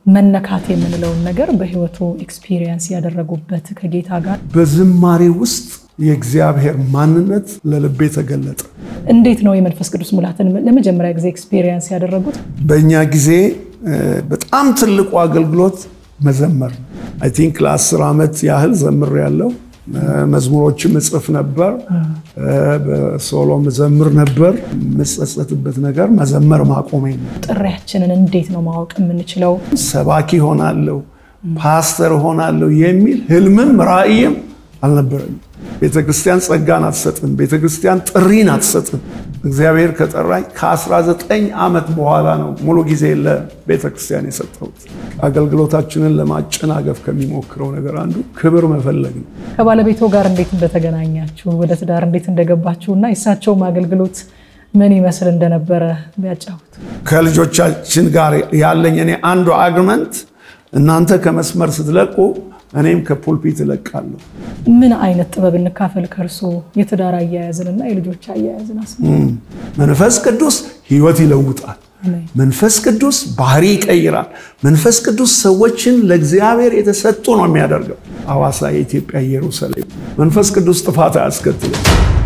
መነካት የምንለውን ነገር በህይወቱ ኤክስፒሪየንስ ያደረጉበት ከጌታ ጋር በዝማሬ ውስጥ የእግዚአብሔር ማንነት ለልቤ ተገለጠ። እንዴት ነው የመንፈስ ቅዱስ ሙላትን ለመጀመሪያ ጊዜ ኤክስፒሪየንስ ያደረጉት? በእኛ ጊዜ በጣም ትልቁ አገልግሎት መዘመር ነው። አይ ቲንክ ለአስር ዓመት ያህል ዘምር ያለው መዝሙሮችም እጽፍ ነበር። በሶሎ መዘምር ነበር። የምጸጸትበት ነገር መዘመር ማቆሜ ነው። ጥሪያችንን እንዴት ነው ማወቅ የምንችለው? ሰባኪ ሆናለሁ፣ ፓስተር ሆናለሁ የሚል ህልምም ራእይም አልነበረኝም። ቤተክርስቲያን ጸጋን አትሰጥም። ቤተክርስቲያን ጥሪን አትሰጥም። እግዚአብሔር ከጠራኝ ከ19 ዓመት በኋላ ነው ሙሉ ጊዜ ለቤተክርስቲያን የሰጠሁት። አገልግሎታችንን ለማጨናገፍ ከሚሞክረው ነገር አንዱ ክብር መፈለግ ነው። ከባለቤቶ ጋር እንዴት እንደተገናኛችሁ፣ ወደ ትዳር እንዴት እንደገባችሁ እና የእሳቸውም አገልግሎት ምን ይመስል እንደነበረ ቢያጫውቱ። ከልጆቻችን ጋር ያለኝ እኔ አንዱ አግመንት እናንተ ከመስመር ስትለቁ እኔም ከፑልፒት እለቃለሁ። ምን አይነት ጥበብ እንካፈል ከእርሶ የትዳር አያያዝንና የልጆች አያያዝን አስ መንፈስ ቅዱስ ህይወት ይለውጣል። መንፈስ ቅዱስ ባህሪ ይቀይራል። መንፈስ ቅዱስ ሰዎችን ለእግዚአብሔር የተሰጡ ነው የሚያደርገው። ሐዋሳ የኢትዮጵያ ኢየሩሳሌም። መንፈስ ቅዱስ ጥፋት አያስከትልም።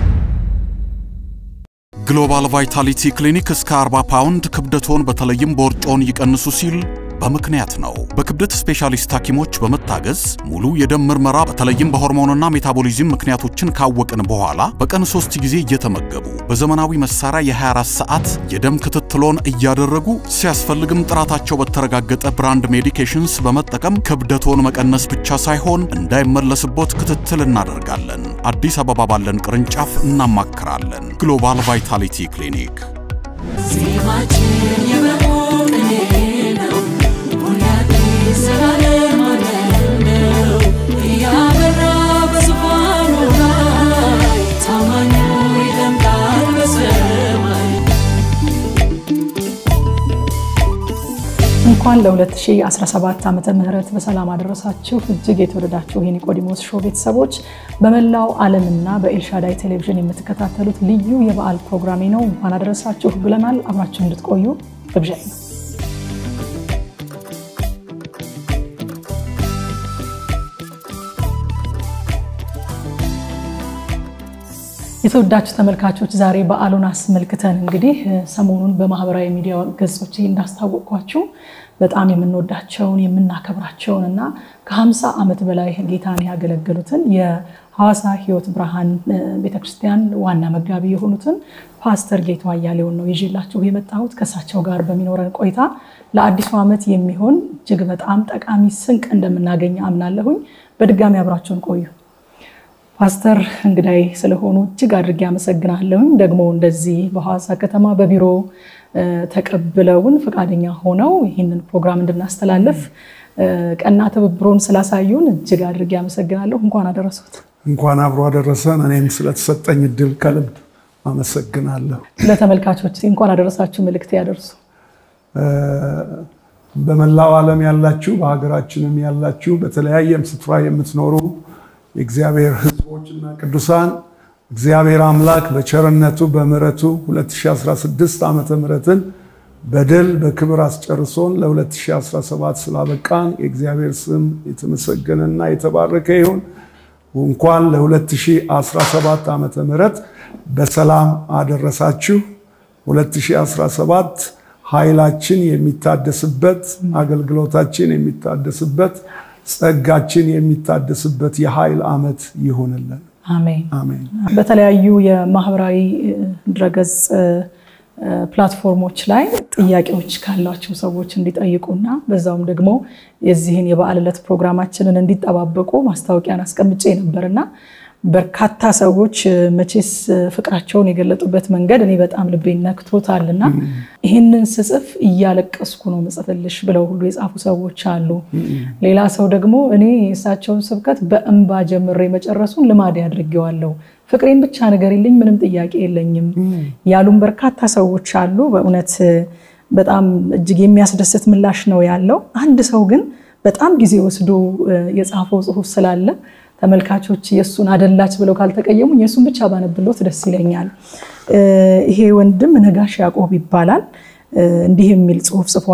ግሎባል ቫይታሊቲ ክሊኒክ እስከ 40 ፓውንድ ክብደቶን በተለይም ቦርጮን ይቀንሱ ሲል በምክንያት ነው። በክብደት ስፔሻሊስት ሐኪሞች በመታገዝ ሙሉ የደም ምርመራ በተለይም በሆርሞንና ሜታቦሊዝም ምክንያቶችን ካወቅን በኋላ በቀን ሶስት ጊዜ እየተመገቡ በዘመናዊ መሳሪያ የ24 ሰዓት የደም ክትትሎን እያደረጉ ሲያስፈልግም ጥራታቸው በተረጋገጠ ብራንድ ሜዲኬሽንስ በመጠቀም ክብደቶን መቀነስ ብቻ ሳይሆን እንዳይመለስቦት ክትትል እናደርጋለን። አዲስ አበባ ባለን ቅርንጫፍ እናማክራለን። ግሎባል ቫይታሊቲ ክሊኒክ እንኳን ለ2017 ዓመተ ምህረት በሰላም አደረሳችሁ። እጅግ የተወደዳችሁ የኒቆዲሞስ ሾው ቤተሰቦች በመላው ዓለምና በኤልሻዳይ ቴሌቪዥን የምትከታተሉት ልዩ የበዓል ፕሮግራሜ ነው። እንኳን አደረሳችሁ ብለናል። አብራችሁ እንድትቆዩ ግብዣ ነው። የተወዳችሁ ተመልካቾች ዛሬ በዓሉን አስመልክተን እንግዲህ ሰሞኑን በማህበራዊ ሚዲያ ገጾች እንዳስታወቅኳችሁ በጣም የምንወዳቸውን የምናከብራቸውን እና ከ50 ዓመት በላይ ጌታን ያገለገሉትን የሐዋሳ ሕይወት ብርሃን ቤተክርስቲያን ዋና መጋቢ የሆኑትን ፓስተር ጌቱ አያሌውን ነው ይዤላችሁ የመጣሁት። ከእሳቸው ጋር በሚኖረን ቆይታ ለአዲሱ ዓመት የሚሆን እጅግ በጣም ጠቃሚ ስንቅ እንደምናገኝ አምናለሁኝ። በድጋሚ አብራችሁን ቆዩ። ፓስተር እንግዳይ ስለሆኑ እጅግ አድርጌ አመሰግናለሁኝ። ደግሞ እንደዚህ በሐዋሳ ከተማ በቢሮ ተቀብለውን ፈቃደኛ ሆነው ይህንን ፕሮግራም እንድናስተላለፍ ቀና ትብብሮን ስላሳዩን እጅግ አድርጌ አመሰግናለሁ። እንኳን አደረሱት። እንኳን አብሮ አደረሰን። እኔም ስለተሰጠኝ እድል ከልብ አመሰግናለሁ። ለተመልካቾች እንኳን አደረሳችሁ መልእክት ያደርሱ። በመላው ዓለም ያላችሁ በሀገራችንም ያላችሁ በተለያየም ስፍራ የምትኖሩ የእግዚአብሔር ሕዝቦችና ቅዱሳን እግዚአብሔር አምላክ በቸርነቱ በምሕረቱ 2016 ዓመተ ምሕረትን በድል በክብር አስጨርሶን ለ2017 ስላበቃን የእግዚአብሔር ስም የተመሰገነና የተባረከ ይሁን። እንኳን ለ2017 ዓመተ ምሕረት በሰላም አደረሳችሁ። 2017 ኃይላችን የሚታደስበት አገልግሎታችን የሚታደስበት ጸጋችን የሚታደስበት የኃይል ዓመት ይሆንልን። አሜን አሜን። በተለያዩ የማህበራዊ ድረገጽ ፕላትፎርሞች ላይ ጥያቄዎች ካሏቸው ሰዎች እንዲጠይቁና በዛውም ደግሞ የዚህን የበዓል ዕለት ፕሮግራማችንን እንዲጠባበቁ ማስታወቂያን አስቀምጬ ነበርና በርካታ ሰዎች መቼስ ፍቅራቸውን የገለጡበት መንገድ እኔ በጣም ልቤን ነክቶታልና ይህንን ስጽፍ እያለቀስኩ ነው ምጽፍልሽ ብለው ሁሉ የጻፉ ሰዎች አሉ። ሌላ ሰው ደግሞ እኔ የእሳቸውን ስብከት በእንባ ጀምሬ መጨረሱን ልማድ አድርጌዋለሁ፣ ፍቅሬን ብቻ ንገሪልኝ፣ ምንም ጥያቄ የለኝም ያሉም በርካታ ሰዎች አሉ። በእውነት በጣም እጅግ የሚያስደስት ምላሽ ነው ያለው። አንድ ሰው ግን በጣም ጊዜ ወስዶ የጻፈው ጽሁፍ ስላለ ተመልካቾች የእሱን አደላች ብለው ካልተቀየሙኝ የእሱን ብቻ ባነብሎት ደስ ይለኛል። ይሄ ወንድም ነጋሽ ያዕቆብ ይባላል። እንዲህ የሚል ጽሁፍ ጽፏል።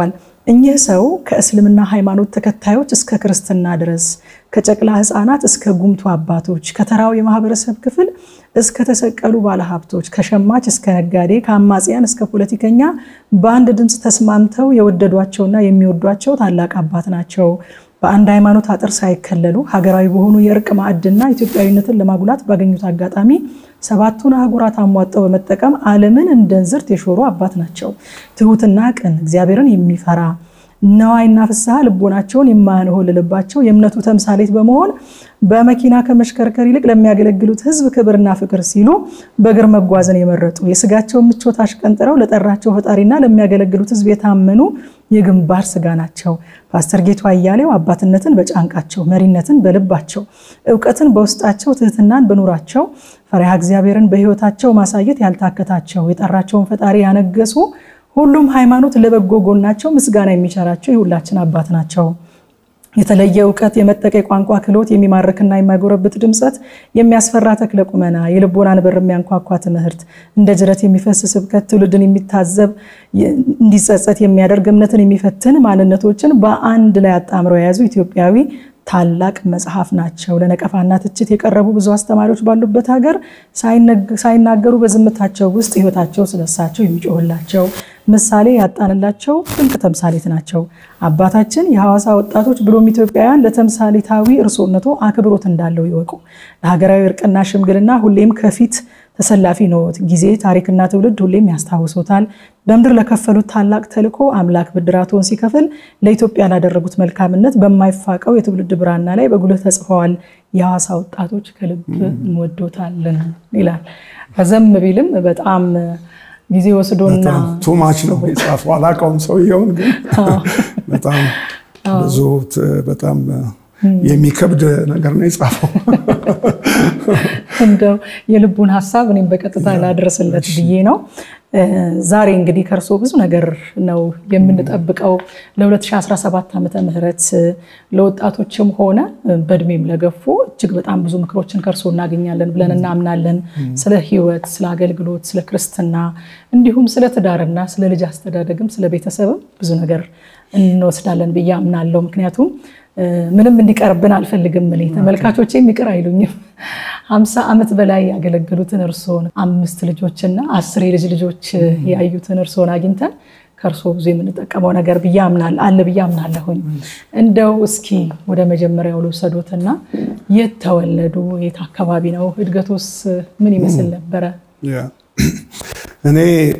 እኚህ ሰው ከእስልምና ሃይማኖት ተከታዮች እስከ ክርስትና ድረስ ከጨቅላ ሕፃናት እስከ ጉምቱ አባቶች ከተራው የማህበረሰብ ክፍል እስከ ተሰቀሉ ባለሀብቶች ከሸማች እስከ ነጋዴ ከአማጽያን እስከ ፖለቲከኛ በአንድ ድምፅ ተስማምተው የወደዷቸውና የሚወዷቸው ታላቅ አባት ናቸው። በአንድ ሃይማኖት አጥር ሳይከለሉ ሀገራዊ በሆኑ የእርቅ ማዕድና ኢትዮጵያዊነትን ለማጉላት ባገኙት አጋጣሚ ሰባቱን አህጉራት አሟጠው በመጠቀም ዓለምን እንደ እንዝርት የሾሩ አባት ናቸው። ትሁትና ቅን እግዚአብሔርን የሚፈራ ነዋይና ፍስሐ ልቦናቸውን የማያንሆልልባቸው የእምነቱ ተምሳሌት በመሆን በመኪና ከመሽከርከር ይልቅ ለሚያገለግሉት ሕዝብ ክብርና ፍቅር ሲሉ በእግር መጓዝን የመረጡ የስጋቸውን ምቾት አሽቀንጥረው ለጠራቸው ፈጣሪና ለሚያገለግሉት ሕዝብ የታመኑ የግንባር ስጋ ናቸው። ፓስተር ጌቱ አያሌው አባትነትን በጫንቃቸው፣ መሪነትን በልባቸው፣ እውቀትን በውስጣቸው፣ ትህትናን በኑራቸው፣ ፈሪሃ እግዚአብሔርን በሕይወታቸው ማሳየት ያልታከታቸው የጠራቸውን ፈጣሪ ያነገሱ ሁሉም ሃይማኖት ለበጎ ጎናቸው ምስጋና የሚቸራቸው የሁላችን አባት ናቸው። የተለየ እውቀት፣ የመጠቀ ቋንቋ ክህሎት፣ የሚማርክና የማይጎረብት ድምፀት፣ የሚያስፈራ ተክለ ቁመና፣ የልቦናን በር የሚያንኳኳ ትምህርት፣ እንደ ጅረት የሚፈስ ስብከት፣ ትውልድን የሚታዘብ እንዲጸጸት የሚያደርግ እምነትን የሚፈትን ማንነቶችን በአንድ ላይ አጣምረው የያዙ ኢትዮጵያዊ ታላቅ መጽሐፍ ናቸው። ለነቀፋና ትችት የቀረቡ ብዙ አስተማሪዎች ባሉበት ሀገር ሳይናገሩ በዝምታቸው ውስጥ ሕይወታቸው ስለሳቸው የሚጮህላቸው ምሳሌ ያጣንላቸው ድንቅ ተምሳሌት ናቸው። አባታችን የሐዋሳ ወጣቶች ብሎም ኢትዮጵያውያን ለተምሳሌታዊ እርሶነቶ አክብሮት እንዳለው ይወቁ። ለሀገራዊ እርቅና ሽምግልና ሁሌም ከፊት ተሰላፊ ነዎት። ጊዜ ታሪክና ትውልድ ሁሌም ያስታውሶታል። በምድር ለከፈሉት ታላቅ ተልዕኮ አምላክ ብድራቶን ሲከፍል ለኢትዮጵያ ላደረጉት መልካምነት በማይፋቀው የትውልድ ብራና ላይ በጉልህ ተጽፈዋል። የሐዋሳ ወጣቶች ከልብ እንወዶታለን ይላል። ረዘም ቢልም በጣም ጊዜ ወስዶና ቱማች ነው የጻፈው። አላውቀውም ሰውየውን፣ ግን በጣም ብዙ በጣም የሚከብድ ነገር ነው የጻፈው። እንደው የልቡን ሀሳብ እኔም በቀጥታ ላድረስለት ብዬ ነው። ዛሬ እንግዲህ ከእርሶ ብዙ ነገር ነው የምንጠብቀው። ለ2017 ዓመተ ምህረት ለወጣቶችም ሆነ በእድሜም ለገፉ እጅግ በጣም ብዙ ምክሮችን ከእርሶ እናገኛለን ብለን እናምናለን። ስለ ሕይወት፣ ስለ አገልግሎት፣ ስለ ክርስትና እንዲሁም ስለ ትዳርና ስለ ልጅ አስተዳደግም ስለ ቤተሰብም ብዙ ነገር እንወስዳለን ብዬ አምናለሁ። ምክንያቱም ምንም እንዲቀርብን አልፈልግም። እኔ ተመልካቾቼም ይቅር አይሉኝም። ሀምሳ ዓመት በላይ ያገለገሉትን እርስዎን አምስት ልጆችና አስር የልጅ ልጆች ያዩትን እርስዎን አግኝተን ከእርስዎ ብዙ የምንጠቀመው ነገር ብዬ አምናለሁ አለ ብዬ አምናለሁኝ። እንደው እስኪ ወደ መጀመሪያው ልውሰዶትና የት ተወለዱ? የት አካባቢ ነው? እድገቶስ ምን ይመስል ነበረ? እኔ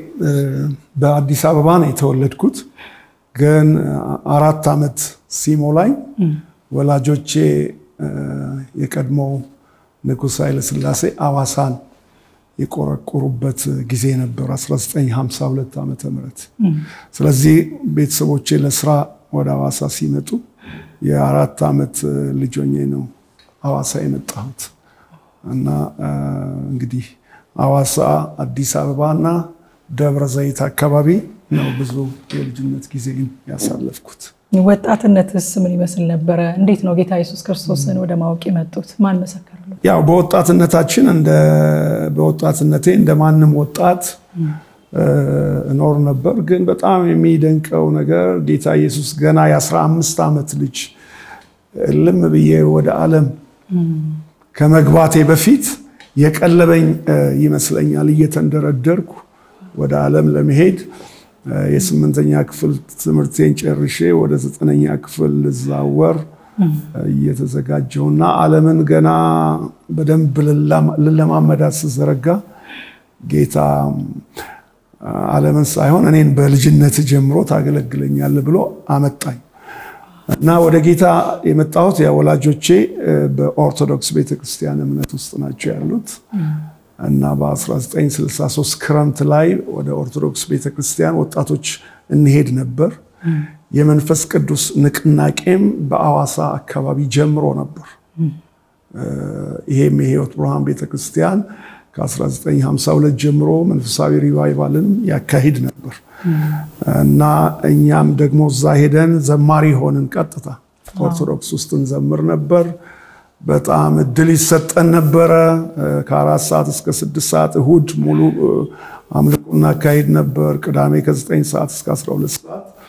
በአዲስ አበባ ነው የተወለድኩት ግን አራት ዓመት ሲሞላኝ ወላጆቼ የቀድሞው ንጉሥ ኃይለሥላሴ አዋሳን የቆረቆሩበት ጊዜ ነበር 1952 ዓ ም ስለዚህ ቤተሰቦቼ ለስራ ወደ አዋሳ ሲመጡ የአራት ዓመት ልጅ ሆኜ ነው አዋሳ የመጣሁት እና እንግዲህ አዋሳ፣ አዲስ አበባ እና ደብረ ዘይት አካባቢ ነው ብዙ የልጅነት ጊዜ ያሳለፍኩት። ወጣትነትስ ምን ይመስል ነበረ? እንዴት ነው ጌታ ኢየሱስ ክርስቶስን ወደ ማወቅ የመጡት? ማን መሰከረሉ? ያው በወጣትነታችን በወጣትነቴ እንደ ማንም ወጣት እኖር ነበር። ግን በጣም የሚደንቀው ነገር ጌታ ኢየሱስ ገና የ15 ዓመት ልጅ ልም ብዬ ወደ ዓለም ከመግባቴ በፊት የቀለበኝ ይመስለኛል እየተንደረደርኩ ወደ ዓለም ለመሄድ የስምንተኛ ክፍል ትምህርቴን ጨርሼ ወደ ዘጠነኛ ክፍል ልዛወር እየተዘጋጀውና ዓለምን ገና በደንብ ልለማመዳት ስዘረጋ ጌታ ዓለምን ሳይሆን እኔን በልጅነት ጀምሮ ታገለግለኛል ብሎ አመጣኝ እና ወደ ጌታ የመጣሁት ወላጆቼ በኦርቶዶክስ ቤተክርስቲያን እምነት ውስጥ ናቸው ያሉት እና በ1963 ክረምት ላይ ወደ ኦርቶዶክስ ቤተክርስቲያን ወጣቶች እንሄድ ነበር። የመንፈስ ቅዱስ ንቅናቄም በአዋሳ አካባቢ ጀምሮ ነበር። ይሄም የህይወት ብርሃን ቤተክርስቲያን ከ1952 ጀምሮ መንፈሳዊ ሪቫይቫልን ያካሂድ ነበር እና እኛም ደግሞ እዛ ሄደን ዘማሪ ሆንን። ቀጥታ ኦርቶዶክስ ውስጥ እንዘምር ነበር። በጣም እድል ይሰጠን ነበረ። ከአራት ሰዓት እስከ ስድስት ሰዓት እሁድ ሙሉ አምልኮ እናካሄድ ነበር። ቅዳሜ ከዘጠኝ ሰዓት እስከ 12 ሰዓት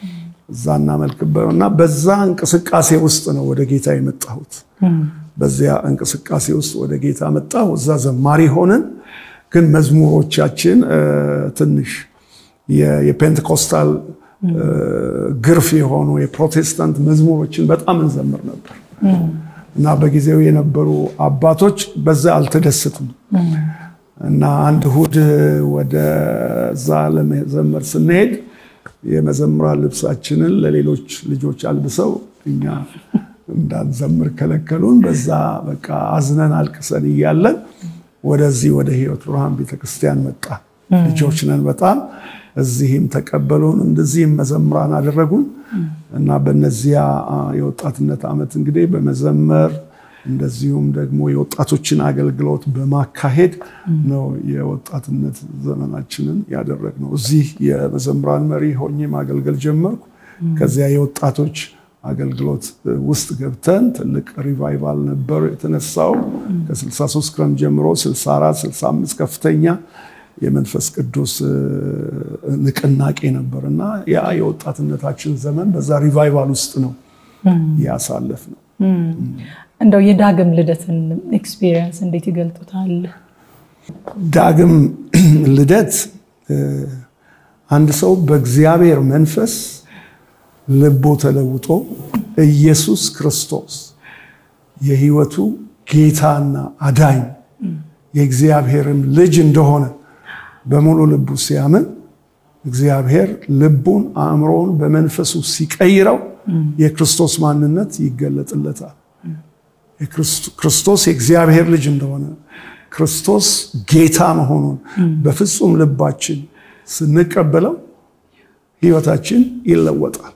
እዛ እናመልክበት እና በዛ እንቅስቃሴ ውስጥ ነው ወደ ጌታ የመጣሁት። በዚያ እንቅስቃሴ ውስጥ ወደ ጌታ መጣሁ። እዛ ዘማሪ ሆንን። ግን መዝሙሮቻችን ትንሽ የፔንቴኮስታል ግርፍ የሆኑ የፕሮቴስታንት መዝሙሮችን በጣም እንዘምር ነበር እና በጊዜው የነበሩ አባቶች በዛ አልተደሰቱም እና አንድ እሑድ ወደዛ ለመዘመር ስንሄድ የመዘምራ ልብሳችንን ለሌሎች ልጆች አልብሰው እኛ እንዳንዘምር ከለከሉን። በዛ በቃ አዝነን አልቅሰን እያለን ወደዚህ ወደ ሕይወት ብርሃን ቤተክርስቲያን መጣ። ልጆች ነን በጣም እዚህም ተቀበሉን፣ እንደዚህም መዘምራን አደረጉን እና በነዚያ የወጣትነት ዓመት እንግዲህ በመዘመር እንደዚሁም ደግሞ የወጣቶችን አገልግሎት በማካሄድ ነው የወጣትነት ዘመናችንን ያደረግነው። እዚህ የመዘምራን መሪ ሆኜ ማገልገል ጀመርኩ። ከዚያ የወጣቶች አገልግሎት ውስጥ ገብተን ትልቅ ሪቫይቫል ነበር የተነሳው። ከ63 ክረም ጀምሮ 64፣ 65 ከፍተኛ የመንፈስ ቅዱስ ንቅናቄ ነበር እና ያ የወጣትነታችን ዘመን በዛ ሪቫይቫል ውስጥ ነው ያሳለፍ ነው። እንደው የዳግም ልደትን ኤክስፒሪየንስ እንዴት ይገልጡታል? ዳግም ልደት አንድ ሰው በእግዚአብሔር መንፈስ ልቦ ተለውጦ ኢየሱስ ክርስቶስ የሕይወቱ ጌታና አዳኝ የእግዚአብሔርም ልጅ እንደሆነ በሙሉ ልቡ ሲያምን እግዚአብሔር ልቡን አእምሮውን በመንፈሱ ሲቀይረው የክርስቶስ ማንነት ይገለጥለታል። ክርስቶስ የእግዚአብሔር ልጅ እንደሆነ ክርስቶስ ጌታ መሆኑን በፍጹም ልባችን ስንቀበለው ሕይወታችን ይለወጣል።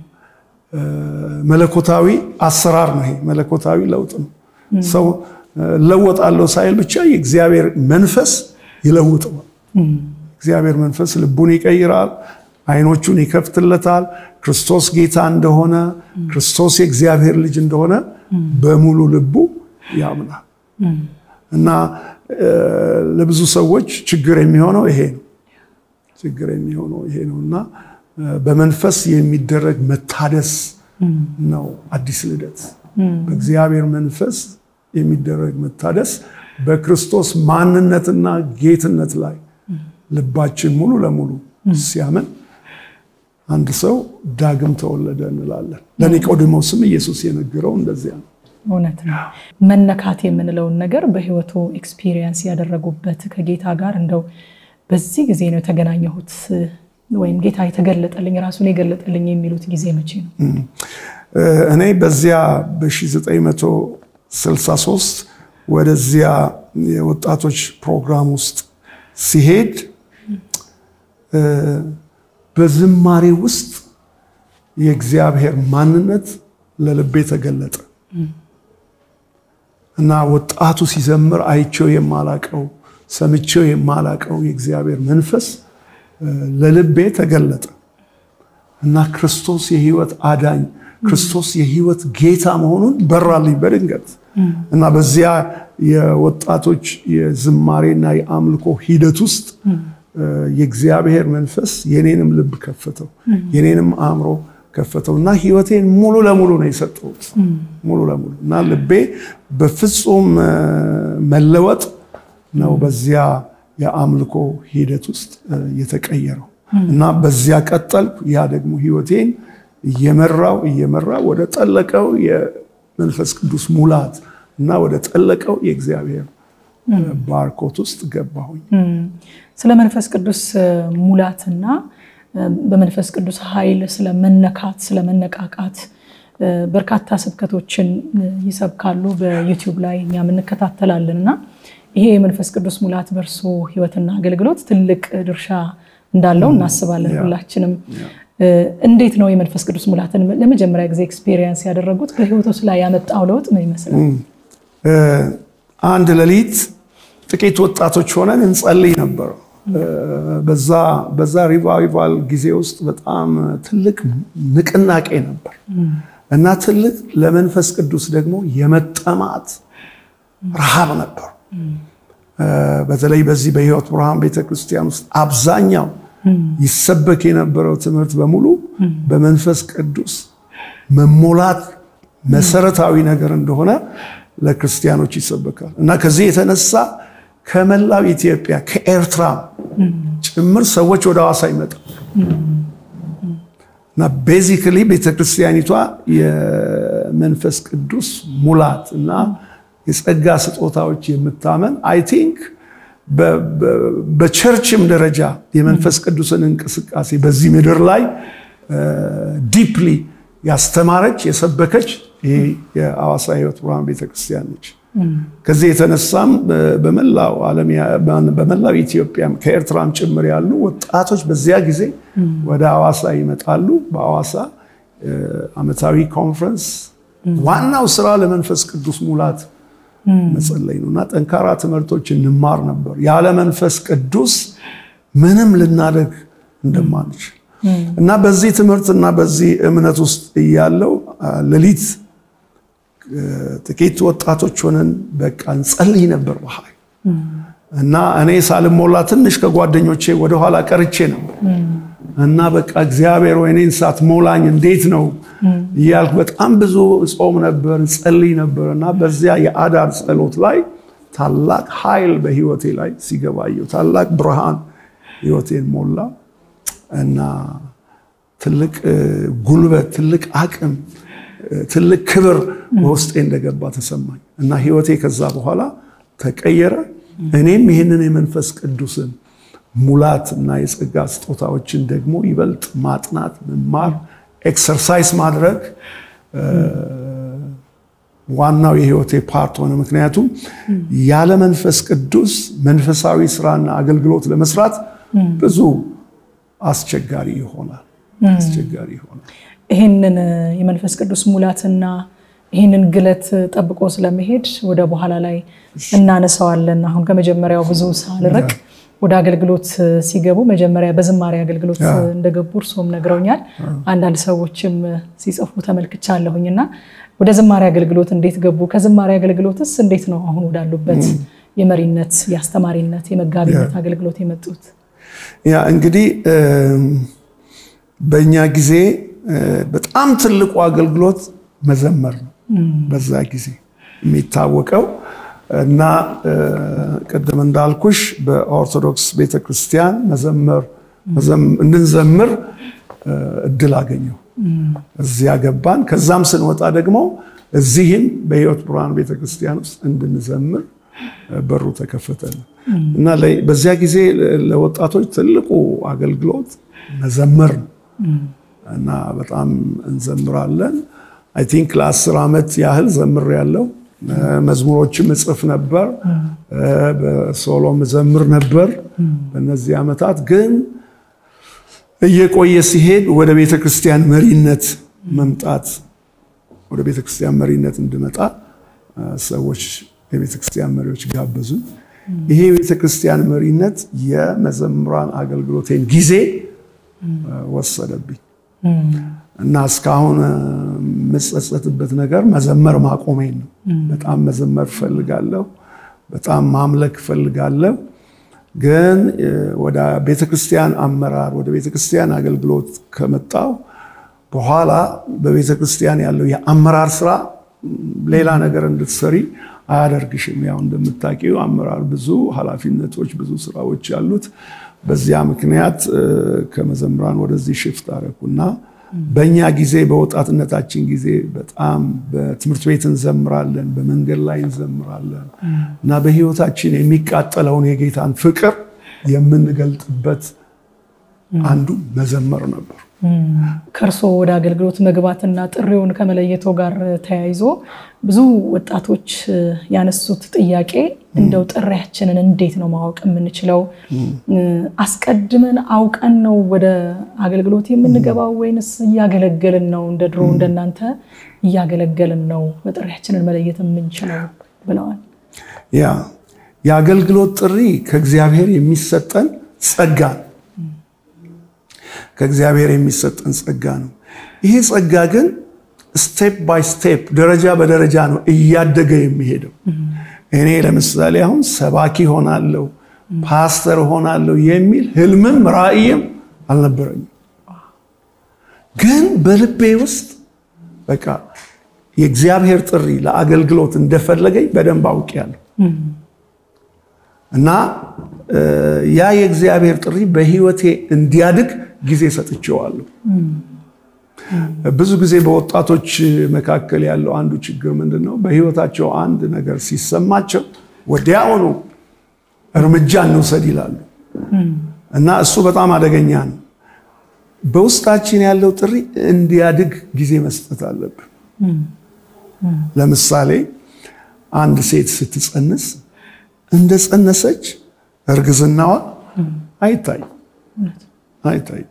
መለኮታዊ አሰራር ነው። ይሄ መለኮታዊ ለውጥ ነው። ሰው እለወጣለሁ ሳይል ብቻ የእግዚአብሔር መንፈስ ይለውጠዋል። እግዚአብሔር መንፈስ ልቡን ይቀይራል፣ አይኖቹን ይከፍትለታል። ክርስቶስ ጌታ እንደሆነ ክርስቶስ የእግዚአብሔር ልጅ እንደሆነ በሙሉ ልቡ ያምናል እና ለብዙ ሰዎች ችግር የሚሆነው ይሄ ነው። ችግር የሚሆነው ይሄ ነው እና በመንፈስ የሚደረግ መታደስ ነው አዲስ ልደት። በእግዚአብሔር መንፈስ የሚደረግ መታደስ በክርስቶስ ማንነትና ጌትነት ላይ ልባችን ሙሉ ለሙሉ ሲያምን አንድ ሰው ዳግም ተወለደ እንላለን። ለኒቆዲሞስም ኢየሱስ የነገረው እንደዚያ ነው። እውነት ነው። መነካት የምንለውን ነገር በሕይወቱ ኤክስፒሪየንስ ያደረጉበት ከጌታ ጋር እንደው በዚህ ጊዜ ነው የተገናኘሁት ወይም ጌታ የተገለጠልኝ ራሱን የገለጠልኝ የሚሉት ጊዜ መቼ ነው? እኔ በዚያ በ1963 ወደዚያ የወጣቶች ፕሮግራም ውስጥ ሲሄድ በዝማሬ ውስጥ የእግዚአብሔር ማንነት ለልቤ ተገለጠ እና ወጣቱ ሲዘምር አይቼው የማላቀው ሰምቼው የማላቀው የእግዚአብሔር መንፈስ ለልቤ ተገለጠ እና ክርስቶስ የሕይወት አዳኝ ክርስቶስ የሕይወት ጌታ መሆኑን በራልኝ በድንገት እና በዚያ የወጣቶች የዝማሬና የአምልኮ ሂደት ውስጥ የእግዚአብሔር መንፈስ የኔንም ልብ ከፈተው፣ የኔንም አእምሮ ከፈተው እና ሕይወቴን ሙሉ ለሙሉ ነው የሰጠሁት። ሙሉ ለሙሉ እና ልቤ በፍጹም መለወጥ ነው በዚያ የአምልኮ ሂደት ውስጥ የተቀየረው እና በዚያ ቀጠልኩ። ያ ደግሞ ሕይወቴን እየመራው እየመራው ወደ ጠለቀው የመንፈስ ቅዱስ ሙላት እና ወደ ጠለቀው የእግዚአብሔር ባርኮት ውስጥ ገባሁኝ። ስለ መንፈስ ቅዱስ ሙላትና በመንፈስ ቅዱስ ኃይል ስለ መነካት ስለ መነቃቃት በርካታ ስብከቶችን ይሰብካሉ። በዩቲዩብ ላይ እኛም እንከታተላለን እና ይሄ የመንፈስ ቅዱስ ሙላት በእርሶ ሕይወትና አገልግሎት ትልቅ ድርሻ እንዳለው እናስባለን ሁላችንም። እንዴት ነው የመንፈስ ቅዱስ ሙላትን ለመጀመሪያ ጊዜ ኤክስፔሪየንስ ያደረጉት? በሕይወቶስ ላይ ያመጣው ለውጥ ምን ይመስላል? አንድ ሌሊት ጥቂት ወጣቶች ሆነን እንጸልይ ነበር። በዛ ሪቫይቫል ጊዜ ውስጥ በጣም ትልቅ ንቅናቄ ነበር እና ትልቅ ለመንፈስ ቅዱስ ደግሞ የመጠማት ረሃብ ነበር። በተለይ በዚህ በሕይወት ብርሃን ቤተክርስቲያን ውስጥ አብዛኛው ይሰበክ የነበረው ትምህርት በሙሉ በመንፈስ ቅዱስ መሞላት መሰረታዊ ነገር እንደሆነ ለክርስቲያኖች ይሰበካል እና ከዚህ የተነሳ ከመላው ኢትዮጵያ ከኤርትራ ጭምር ሰዎች ወደ ሐዋሳ ይመጣል እና ቤዚክሊ ቤተክርስቲያኒቷ የመንፈስ ቅዱስ ሙላት እና የጸጋ ስጦታዎች የምታመን አይ ቲንክ በቸርችም ደረጃ የመንፈስ ቅዱስን እንቅስቃሴ በዚህ ምድር ላይ ዲፕሊ ያስተማረች የሰበከች ይሄ የሐዋሳ ሕይወት ብርሃን ቤተክርስቲያን ነች። ከዚህ የተነሳም በመላው ዓለም በመላው ኢትዮጵያም ከኤርትራም ጭምር ያሉ ወጣቶች በዚያ ጊዜ ወደ ሐዋሳ ይመጣሉ። በሐዋሳ ዓመታዊ ኮንፈረንስ ዋናው ስራ ለመንፈስ ቅዱስ ሙላት መጸለይ ነው እና ጠንካራ ትምህርቶች እንማር ነበር። ያለ መንፈስ ቅዱስ ምንም ልናደርግ እንደማንችል እና በዚህ ትምህርትና በዚህ እምነት ውስጥ እያለው ሌሊት ጥቂት ወጣቶች ሆነን በቃ እንጸልይ ነበር በኃይል እና እኔ ሳልሞላ ትንሽ ከጓደኞቼ ወደኋላ ቀርቼ ነበር እና በቃ እግዚአብሔር ወይ እኔን ሳትሞላኝ እንዴት ነው እያልኩ በጣም ብዙ ጾም ነበር፣ ጸልይ ነበር እና በዚያ የአዳር ጸሎት ላይ ታላቅ ኃይል በህይወቴ ላይ ሲገባየው ታላቅ ብርሃን ህይወቴን ሞላ እና ትልቅ ጉልበት፣ ትልቅ አቅም፣ ትልቅ ክብር በውስጤ እንደገባ ተሰማኝ እና ህይወቴ ከዛ በኋላ ተቀየረ። እኔም ይህንን የመንፈስ ቅዱስን ሙላት እና የጸጋ ስጦታዎችን ደግሞ ይበልጥ ማጥናት፣ መማር፣ ኤክሰርሳይዝ ማድረግ ዋናው የህይወቴ ፓርት ሆነ። ምክንያቱም ያለ መንፈስ ቅዱስ መንፈሳዊ ስራና አገልግሎት ለመስራት ብዙ አስቸጋሪ ይሆናል አስቸጋሪ ይሆናል። ይህንን የመንፈስ ቅዱስ ሙላትና ይህንን ግለት ጠብቆ ስለመሄድ ወደ በኋላ ላይ እናነሳዋለን። አሁን ከመጀመሪያው ብዙ ሳልርቅ ወደ አገልግሎት ሲገቡ መጀመሪያ በዝማሬ አገልግሎት እንደገቡ እርሶም ነግረውኛል። አንዳንድ ሰዎችም ሲጽፉ ተመልክቻለሁኝ እና ወደ ዝማሬ አገልግሎት እንዴት ገቡ? ከዝማሬ አገልግሎትስ እንዴት ነው አሁን ወዳሉበት የመሪነት፣ የአስተማሪነት፣ የመጋቢነት አገልግሎት የመጡት? ያ እንግዲህ በእኛ ጊዜ በጣም ትልቁ አገልግሎት መዘመር ነው። በዛ ጊዜ የሚታወቀው እና ቅድም እንዳልኩሽ በኦርቶዶክስ ቤተክርስቲያን መዘመር እንድንዘምር እድል አገኘው። እዚያ ገባን። ከዛም ስንወጣ ደግሞ እዚህም በሕይወት ብርሃን ቤተክርስቲያን ውስጥ እንድንዘምር በሩ ተከፈተልን እና በዚያ ጊዜ ለወጣቶች ትልቁ አገልግሎት መዘመር ነው እና በጣም እንዘምራለን። አይ ቲንክ ለአስር ዓመት ያህል ዘምር ያለው መዝሙሮችም እጽፍ ነበር፣ በሶሎም ዘምር ነበር። በእነዚህ ዓመታት ግን እየቆየ ሲሄድ ወደ ቤተ ክርስቲያን መሪነት መምጣት ወደ ቤተ ክርስቲያን መሪነት እንድመጣ ሰዎች የቤተ ክርስቲያን መሪዎች ጋበዙ። ይሄ የቤተ ክርስቲያን መሪነት የመዘምራን አገልግሎቴን ጊዜ ወሰደብኝ እና እስካሁን የምጸጸትበት ነገር መዘመር ማቆሜን ነው። በጣም መዘመር እፈልጋለሁ፣ በጣም ማምለክ እፈልጋለሁ። ግን ወደ ቤተክርስቲያን አመራር ወደ ቤተክርስቲያን አገልግሎት ከመጣው በኋላ በቤተክርስቲያን ያለው የአመራር ስራ ሌላ ነገር እንድትሰሪ አያደርግሽም። ያው እንደምታውቂው አመራር ብዙ ኃላፊነቶች፣ ብዙ ስራዎች ያሉት። በዚያ ምክንያት ከመዘምራን ወደዚህ ሽፍት አደረኩና በእኛ ጊዜ በወጣትነታችን ጊዜ በጣም በትምህርት ቤት እንዘምራለን፣ በመንገድ ላይ እንዘምራለን እና በህይወታችን የሚቃጠለውን የጌታን ፍቅር የምንገልጥበት አንዱ መዘመር ነበር። ከእርሶ ወደ አገልግሎት መግባትና ጥሪውን ከመለየቶ ጋር ተያይዞ ብዙ ወጣቶች ያነሱት ጥያቄ እንደው ጥሪያችንን እንዴት ነው ማወቅ የምንችለው? አስቀድመን አውቀን ነው ወደ አገልግሎት የምንገባው ወይንስ እያገለገልን ነው? እንደ ድሮ እንደናንተ እያገለገልን ነው በጥሪያችንን መለየት የምንችለው ብለዋል። ያ የአገልግሎት ጥሪ ከእግዚአብሔር የሚሰጠን ጸጋ ነው። ከእግዚአብሔር የሚሰጠን ጸጋ ነው። ይሄ ጸጋ ግን ስቴፕ ባይ ስቴፕ ደረጃ በደረጃ ነው እያደገ የሚሄደው። እኔ ለምሳሌ አሁን ሰባኪ ሆናለሁ፣ ፓስተር ሆናለሁ የሚል ህልምም ራእይም አልነበረኝም። ግን በልቤ ውስጥ በቃ የእግዚአብሔር ጥሪ ለአገልግሎት እንደፈለገኝ በደንብ አውቄያለሁ እና ያ የእግዚአብሔር ጥሪ በሕይወቴ እንዲያድግ ጊዜ ሰጥቼዋለሁ። ብዙ ጊዜ በወጣቶች መካከል ያለው አንዱ ችግር ምንድን ነው? በሕይወታቸው አንድ ነገር ሲሰማቸው ወዲያውኑ እርምጃ እንውሰድ ይላሉ እና እሱ በጣም አደገኛ ነው። በውስጣችን ያለው ጥሪ እንዲያድግ ጊዜ መስጠት አለብን። ለምሳሌ አንድ ሴት ስትጸንስ እንደ ጸነሰች እርግዝናዋ አይታይም አይታይም።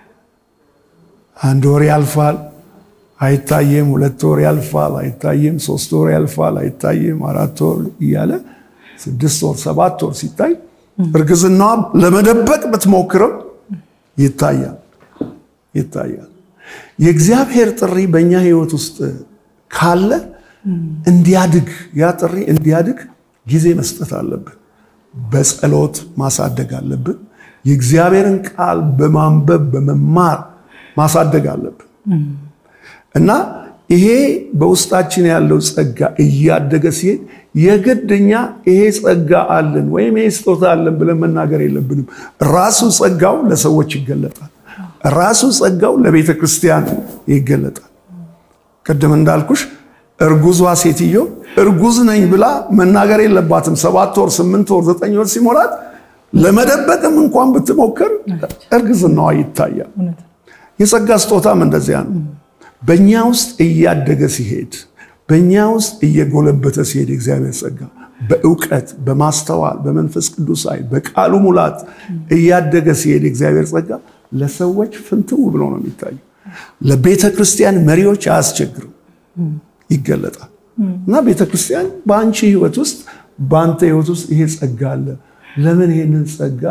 አንድ ወር ያልፋል አይታይም። ሁለት ወር ያልፋል አይታይም። ሶስት ወር ያልፋል አይታይም። አራት ወር እያለ ስድስት ወር ሰባት ወር ሲታይ እርግዝናዋ ለመደበቅ ብትሞክርም ይታያል ይታያል። የእግዚአብሔር ጥሪ በእኛ ሕይወት ውስጥ ካለ እንዲያድግ ያ ጥሪ እንዲያድግ ጊዜ መስጠት አለብን። በጸሎት ማሳደግ አለብን። የእግዚአብሔርን ቃል በማንበብ በመማር ማሳደግ አለብን እና ይሄ በውስጣችን ያለው ጸጋ እያደገ ሲሄድ የግድኛ ይሄ ጸጋ አለን ወይም ይሄ ስጦታ አለን ብለን መናገር የለብንም። ራሱ ጸጋው ለሰዎች ይገለጣል። ራሱ ጸጋው ለቤተ ክርስቲያን ይገለጣል። ቅድም እንዳልኩሽ እርጉዟ ሴትዮ እርጉዝ ነኝ ብላ መናገር የለባትም። ሰባት ወር፣ ስምንት ወር፣ ዘጠኝ ወር ሲሞላት ለመደበቅም እንኳን ብትሞክር እርግዝናዋ ይታያል። የጸጋ ስጦታም እንደዚያ ነው። በእኛ ውስጥ እያደገ ሲሄድ፣ በእኛ ውስጥ እየጎለበተ ሲሄድ የእግዚአብሔር ጸጋ በእውቀት በማስተዋል በመንፈስ ቅዱስ ኃይል በቃሉ ሙላት እያደገ ሲሄድ የእግዚአብሔር ጸጋ ለሰዎች ፍንትው ብሎ ነው የሚታየው። ለቤተ ክርስቲያን መሪዎች አያስቸግርም፣ ይገለጣል። እና ቤተ ክርስቲያን በአንቺ ህይወት ውስጥ በአንተ ህይወት ውስጥ ይሄ ጸጋ አለ፣ ለምን ይሄንን ጸጋ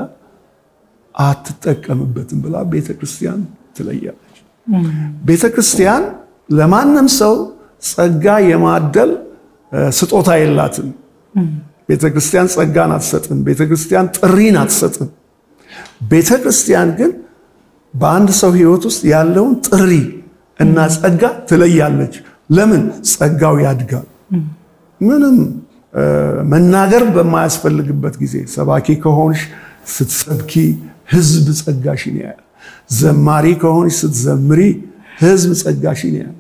አትጠቀምበትም ብላ ቤተ ክርስቲያን ትለያለች። ቤተ ክርስቲያን ለማንም ሰው ጸጋ የማደል ስጦታ የላትም። ቤተ ክርስቲያን ጸጋን አትሰጥም። ቤተ ክርስቲያን ጥሪን አትሰጥም። ቤተ ክርስቲያን ግን በአንድ ሰው ህይወት ውስጥ ያለውን ጥሪ እና ጸጋ ትለያለች። ለምን? ጸጋው ያድጋል። ምንም መናገር በማያስፈልግበት ጊዜ ሰባኪ ከሆንሽ ስትሰብኪ ህዝብ ጸጋሽን ያያል። ዘማሪ ከሆንሽ ስትዘምሪ ህዝብ ጸጋሽን ያያል።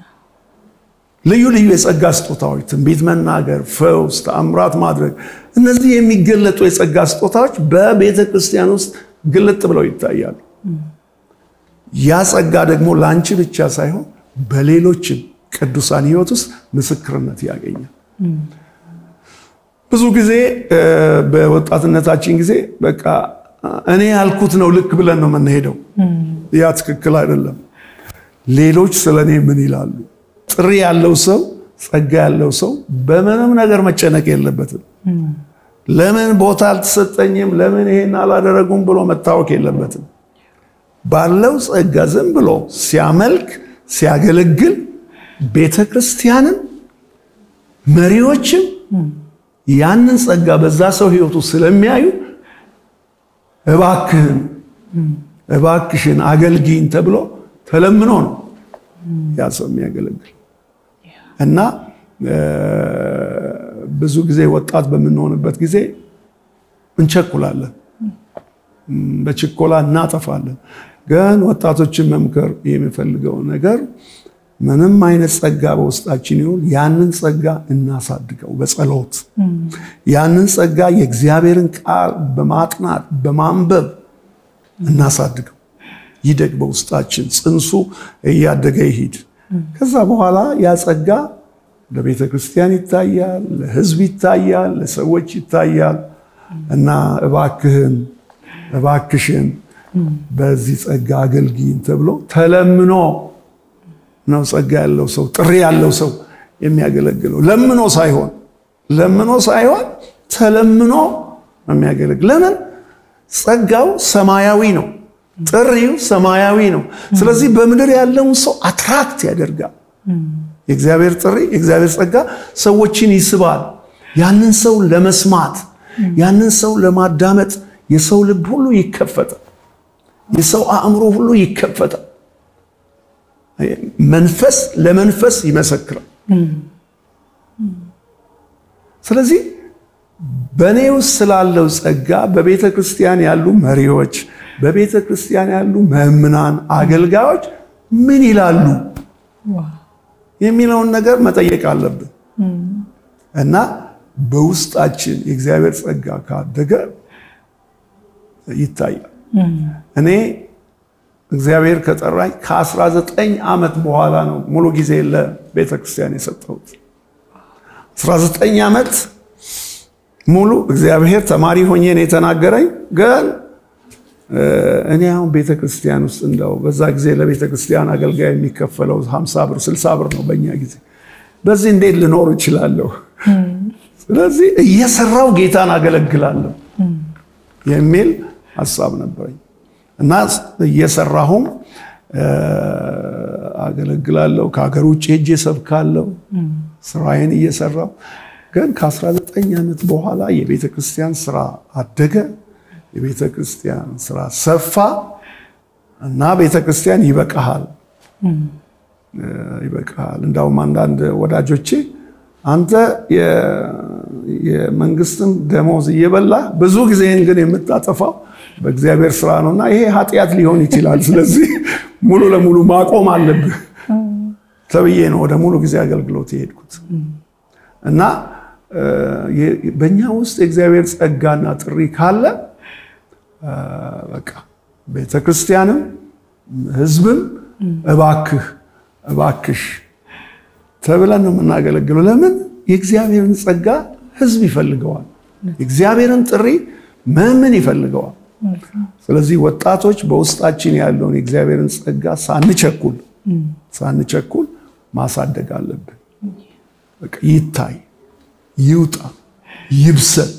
ልዩ ልዩ የጸጋ ስጦታዎች፣ ትንቢት መናገር፣ ፈውስ፣ ተአምራት ማድረግ፣ እነዚህ የሚገለጡ የጸጋ ስጦታዎች በቤተ ክርስቲያን ውስጥ ግልጥ ብለው ይታያሉ። ያ ጸጋ ደግሞ ለአንቺ ብቻ ሳይሆን በሌሎችም ቅዱሳን ህይወት ውስጥ ምስክርነት ያገኛል። ብዙ ጊዜ በወጣትነታችን ጊዜ በቃ እኔ ያልኩት ነው ልክ ብለን ነው የምንሄደው። ያ ትክክል አይደለም። ሌሎች ስለ እኔ ምን ይላሉ? ጥሪ ያለው ሰው ጸጋ ያለው ሰው በምንም ነገር መጨነቅ የለበትም። ለምን ቦታ አልተሰጠኝም፣ ለምን ይሄን አላደረጉም ብሎ መታወክ የለበትም። ባለው ጸጋ ዝም ብሎ ሲያመልክ ሲያገለግል ቤተ ክርስቲያንም መሪዎችም ያንን ጸጋ በዛ ሰው ህይወቱ ስለሚያዩ እባክህን እባክሽን አገልጊኝ ተብሎ ተለምኖ ነው ያ ሰው የሚያገለግል እና ብዙ ጊዜ ወጣት በምንሆንበት ጊዜ እንቸኩላለን፣ በችኮላ እናጠፋለን። ግን ወጣቶችን መምከር የሚፈልገው ነገር ምንም አይነት ጸጋ በውስጣችን ይሁን ያንን ጸጋ እናሳድገው በጸሎት ያንን ጸጋ የእግዚአብሔርን ቃል በማጥናት በማንበብ እናሳድገው። ይደግ በውስጣችን ጽንሱ እያደገ ይሂድ። ከዛ በኋላ ያ ጸጋ ለቤተ ክርስቲያን ይታያል፣ ለሕዝብ ይታያል፣ ለሰዎች ይታያል እና እባክህን እባክሽን በዚህ ጸጋ አገልግይን ተብሎ ተለምኖ ነው ጸጋ ያለው ሰው ጥሪ ያለው ሰው የሚያገለግለው። ለምኖ ሳይሆን ለምኖ ሳይሆን ተለምኖ ነው የሚያገለግል። ለምን? ጸጋው ሰማያዊ ነው፣ ጥሪው ሰማያዊ ነው። ስለዚህ በምድር ያለውን ሰው አትራክት ያደርጋል። የእግዚአብሔር ጥሪ የእግዚአብሔር ጸጋ ሰዎችን ይስባል። ያንን ሰው ለመስማት ያንን ሰው ለማዳመጥ የሰው ልብ ሁሉ ይከፈታል። የሰው አእምሮ ሁሉ ይከፈታል። መንፈስ ለመንፈስ ይመሰክራል። ስለዚህ በእኔ ውስጥ ስላለው ጸጋ በቤተ ክርስቲያን ያሉ መሪዎች፣ በቤተ ክርስቲያን ያሉ መምናን፣ አገልጋዮች ምን ይላሉ የሚለውን ነገር መጠየቅ አለብን እና በውስጣችን የእግዚአብሔር ጸጋ ካደገ ይታያል። እኔ እግዚአብሔር ከጠራኝ ከ19 ዓመት በኋላ ነው ሙሉ ጊዜ ለቤተ ክርስቲያን የሰጠሁት። 19 ዓመት ሙሉ እግዚአብሔር ተማሪ ሆኜ ነው የተናገረኝ። ግን እኔ አሁን ቤተ ክርስቲያን ውስጥ እንደው በዛ ጊዜ ለቤተ ክርስቲያን አገልጋይ የሚከፈለው 50 ብር 60 ብር ነው በእኛ ጊዜ። በዚህ እንዴት ልኖር እችላለሁ? ስለዚህ እየሰራው ጌታን አገለግላለሁ የሚል ሀሳብ ነበረኝ እና እየሰራሁም አገለግላለሁ። ከሀገር ውጭ ሄጄ ሰብካለሁ። ስራዬን እየሰራሁ ግን ከ19 ዓመት በኋላ የቤተ ክርስቲያን ስራ አደገ። የቤተ ክርስቲያን ስራ ሰፋ እና ቤተ ክርስቲያን ይበቃሃል ይበቃሃል። እንዳውም አንዳንድ ወዳጆቼ አንተ የመንግስትን ደሞዝ እየበላ ብዙ ጊዜን ግን የምታጠፋው በእግዚአብሔር ስራ ነው እና ይሄ ኃጢአት ሊሆን ይችላል። ስለዚህ ሙሉ ለሙሉ ማቆም አለብህ ተብዬ ነው ወደ ሙሉ ጊዜ አገልግሎት የሄድኩት እና በእኛ ውስጥ የእግዚአብሔር ጸጋና ጥሪ ካለ በቃ ቤተ ክርስቲያንም ህዝብም እባክህ እባክሽ ተብለን ነው የምናገለግለው። ለምን የእግዚአብሔርን ጸጋ ህዝብ ይፈልገዋል። የእግዚአብሔርን ጥሪ መምን ይፈልገዋል። ስለዚህ ወጣቶች በውስጣችን ያለውን የእግዚአብሔርን ጸጋ ሳንቸኩል ሳንቸኩል ማሳደግ አለብን። በቃ ይታይ፣ ይውጣ፣ ይብሰል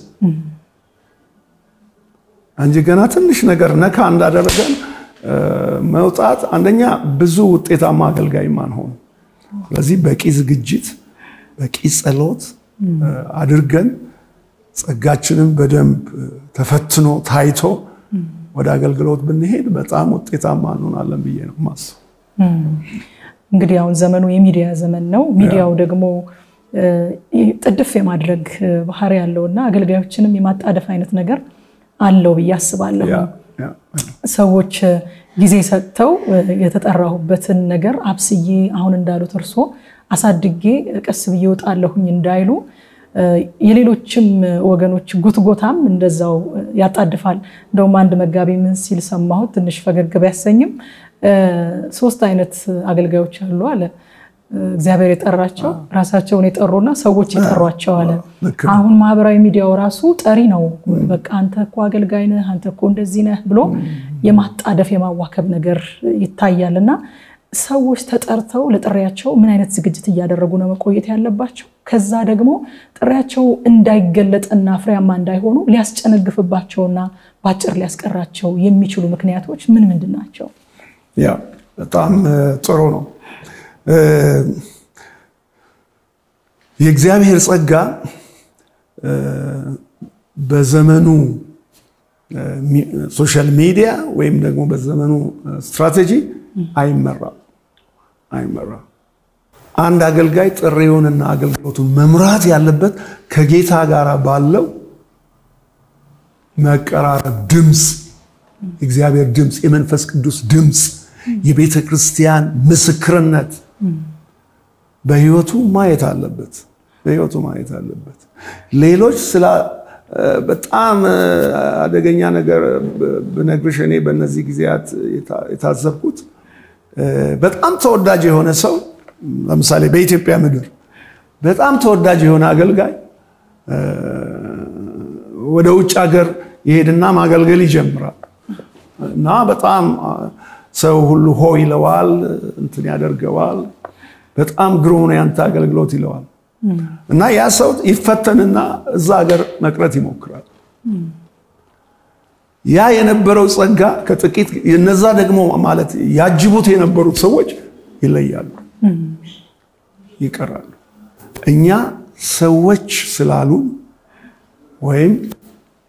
እንጂ ገና ትንሽ ነገር ነካ እንዳደረገን መውጣት አንደኛ ብዙ ውጤታማ አገልጋይ ማንሆን። ስለዚህ በቂ ዝግጅት፣ በቂ ጸሎት አድርገን ጸጋችንን በደንብ ተፈትኖ ታይቶ ወደ አገልግሎት ብንሄድ በጣም ውጤታማ እንሆናለን ብዬ ነው የማስበው። እንግዲህ አሁን ዘመኑ የሚዲያ ዘመን ነው። ሚዲያው ደግሞ ጥድፍ የማድረግ ባህሪ ያለው እና አገልጋዮችንም የማጣደፍ አይነት ነገር አለው ብዬ አስባለሁ። ሰዎች ጊዜ ሰጥተው የተጠራሁበትን ነገር አብስዬ አሁን እንዳሉት እርሶ አሳድጌ ቀስ ብዬ እወጣለሁኝ እንዳይሉ የሌሎችም ወገኖች ጉትጎታም እንደዛው ያጣድፋል። እንደውም አንድ መጋቢ ምን ሲል ሰማሁት፣ ትንሽ ፈገግ ቢያሰኝም ሶስት አይነት አገልጋዮች አሉ አለ። እግዚአብሔር የጠራቸው ራሳቸውን የጠሩና ሰዎች የጠሯቸው አለ። አሁን ማህበራዊ ሚዲያው ራሱ ጠሪ ነው። በቃ አንተ እኮ አገልጋይ ነህ፣ አንተ እኮ እንደዚህ ነህ ብሎ የማጣደፍ የማዋከብ ነገር ይታያል እና ሰዎች ተጠርተው ለጥሪያቸው ምን አይነት ዝግጅት እያደረጉ ነው መቆየት ያለባቸው? ከዛ ደግሞ ጥሪያቸው እንዳይገለጥና ፍሬያማ እንዳይሆኑ ሊያስጨነግፍባቸውና በአጭር ሊያስቀራቸው የሚችሉ ምክንያቶች ምን ምንድን ናቸው? ያ በጣም ጥሩ ነው። የእግዚአብሔር ጸጋ በዘመኑ ሶሻል ሚዲያ ወይም ደግሞ በዘመኑ ስትራቴጂ አይመራም አይመራም። አንድ አገልጋይ ጥሪውንና አገልግሎቱን መምራት ያለበት ከጌታ ጋር ባለው መቀራረብ ድምፅ፣ የእግዚአብሔር ድምፅ፣ የመንፈስ ቅዱስ ድምፅ፣ የቤተ ክርስቲያን ምስክርነት በህይወቱ ማየት አለበት። በህይወቱ ማየት አለበት። ሌሎች ስለ በጣም አደገኛ ነገር ብነግርሽ እኔ በእነዚህ ጊዜያት የታዘብኩት በጣም ተወዳጅ የሆነ ሰው ለምሳሌ በኢትዮጵያ ምድር በጣም ተወዳጅ የሆነ አገልጋይ ወደ ውጭ ሀገር ይሄድና ማገልገል ይጀምራል እና በጣም ሰው ሁሉ ሆ ይለዋል፣ እንትን ያደርገዋል። በጣም ግሩም ነው ያንተ አገልግሎት ይለዋል። እና ያ ሰው ይፈተንና እዛ ሀገር መቅረት ይሞክራል። ያ የነበረው ጸጋ ከጥቂት እነዛ ደግሞ ማለት ያጅቡት የነበሩት ሰዎች ይለያሉ፣ ይቀራሉ። እኛ ሰዎች ስላሉን ወይም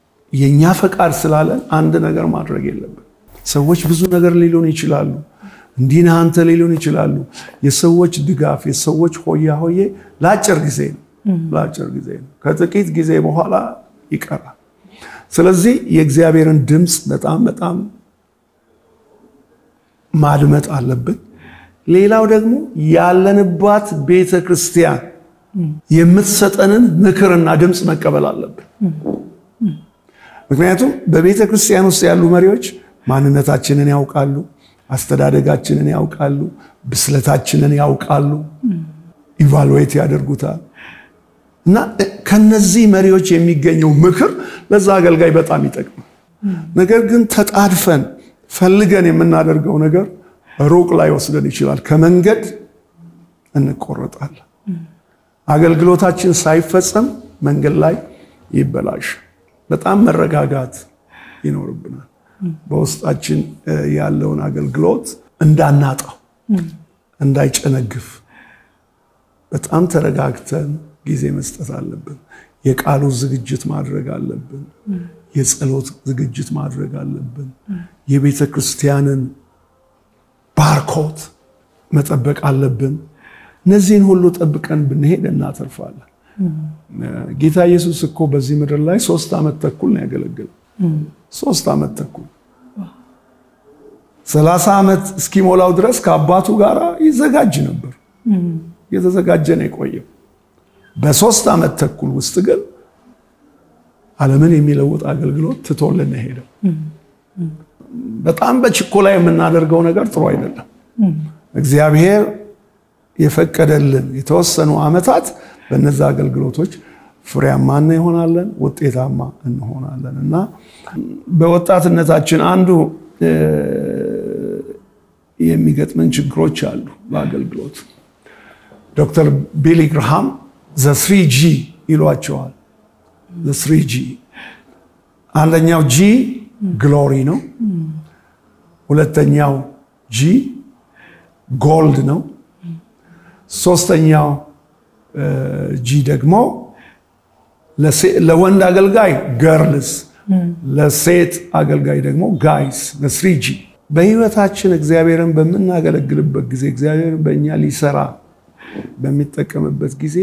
የእኛ ፈቃድ ስላለን አንድ ነገር ማድረግ የለብን። ሰዎች ብዙ ነገር ሊሉን ይችላሉ። እንዲህ ነህ አንተ ሊሉን ይችላሉ። የሰዎች ድጋፍ፣ የሰዎች ሆያ ሆዬ ለአጭር ጊዜ ነው፣ ለአጭር ጊዜ ነው። ከጥቂት ጊዜ በኋላ ይቀራል። ስለዚህ የእግዚአብሔርን ድምፅ በጣም በጣም ማድመጥ አለብን። ሌላው ደግሞ ያለንባት ቤተ ክርስቲያን የምትሰጠንን ምክርና ድምፅ መቀበል አለብን። ምክንያቱም በቤተ ክርስቲያን ውስጥ ያሉ መሪዎች ማንነታችንን ያውቃሉ፣ አስተዳደጋችንን ያውቃሉ፣ ብስለታችንን ያውቃሉ፣ ኢቫሉዌት ያደርጉታል እና ከነዚህ መሪዎች የሚገኘው ምክር ለዛ አገልጋይ በጣም ይጠቅማል። ነገር ግን ተጣድፈን ፈልገን የምናደርገው ነገር ሩቅ ላይ ወስደን ይችላል። ከመንገድ እንቆረጣለን። አገልግሎታችን ሳይፈጸም መንገድ ላይ ይበላሽ። በጣም መረጋጋት ይኖርብናል። በውስጣችን ያለውን አገልግሎት እንዳናጣው፣ እንዳይጨነግፍ በጣም ተረጋግተን ጊዜ መስጠት አለብን። የቃሉ ዝግጅት ማድረግ አለብን። የጸሎት ዝግጅት ማድረግ አለብን። የቤተ ክርስቲያንን ባርኮት መጠበቅ አለብን። እነዚህን ሁሉ ጠብቀን ብንሄድ እናተርፋለን። ጌታ ኢየሱስ እኮ በዚህ ምድር ላይ ሶስት ዓመት ተኩል ነው ያገለገለው። ሶስት ዓመት ተኩል ሰላሳ ዓመት እስኪሞላው ድረስ ከአባቱ ጋር ይዘጋጅ ነበር። እየተዘጋጀ ነው የቆየው። በሶስት ዓመት ተኩል ውስጥ ግን ዓለምን የሚለውጥ አገልግሎት ትቶልን ሄደው። በጣም በችኮላ የምናደርገው ነገር ጥሩ አይደለም። እግዚአብሔር የፈቀደልን የተወሰኑ ዓመታት በነዛ አገልግሎቶች ፍሬያማ እንሆናለን፣ ውጤታማ እንሆናለን እና በወጣትነታችን አንዱ የሚገጥመን ችግሮች አሉ በአገልግሎት ዶክተር ቢሊ ግርሃም ዘስሪ ጂ ይሏቸዋል። ዘስሪ ጂ አንደኛው ጂ ግሎሪ ነው። ሁለተኛው ጂ ጎልድ ነው። ሶስተኛው ጂ ደግሞ ለወንድ አገልጋይ ገርልስ፣ ለሴት አገልጋይ ደግሞ ጋይስ። ለስሪ ጂ በህይወታችን እግዚአብሔርን በምናገለግልበት ጊዜ እግዚአብሔርን በእኛ ሊሰራ በሚጠቀምበት ጊዜ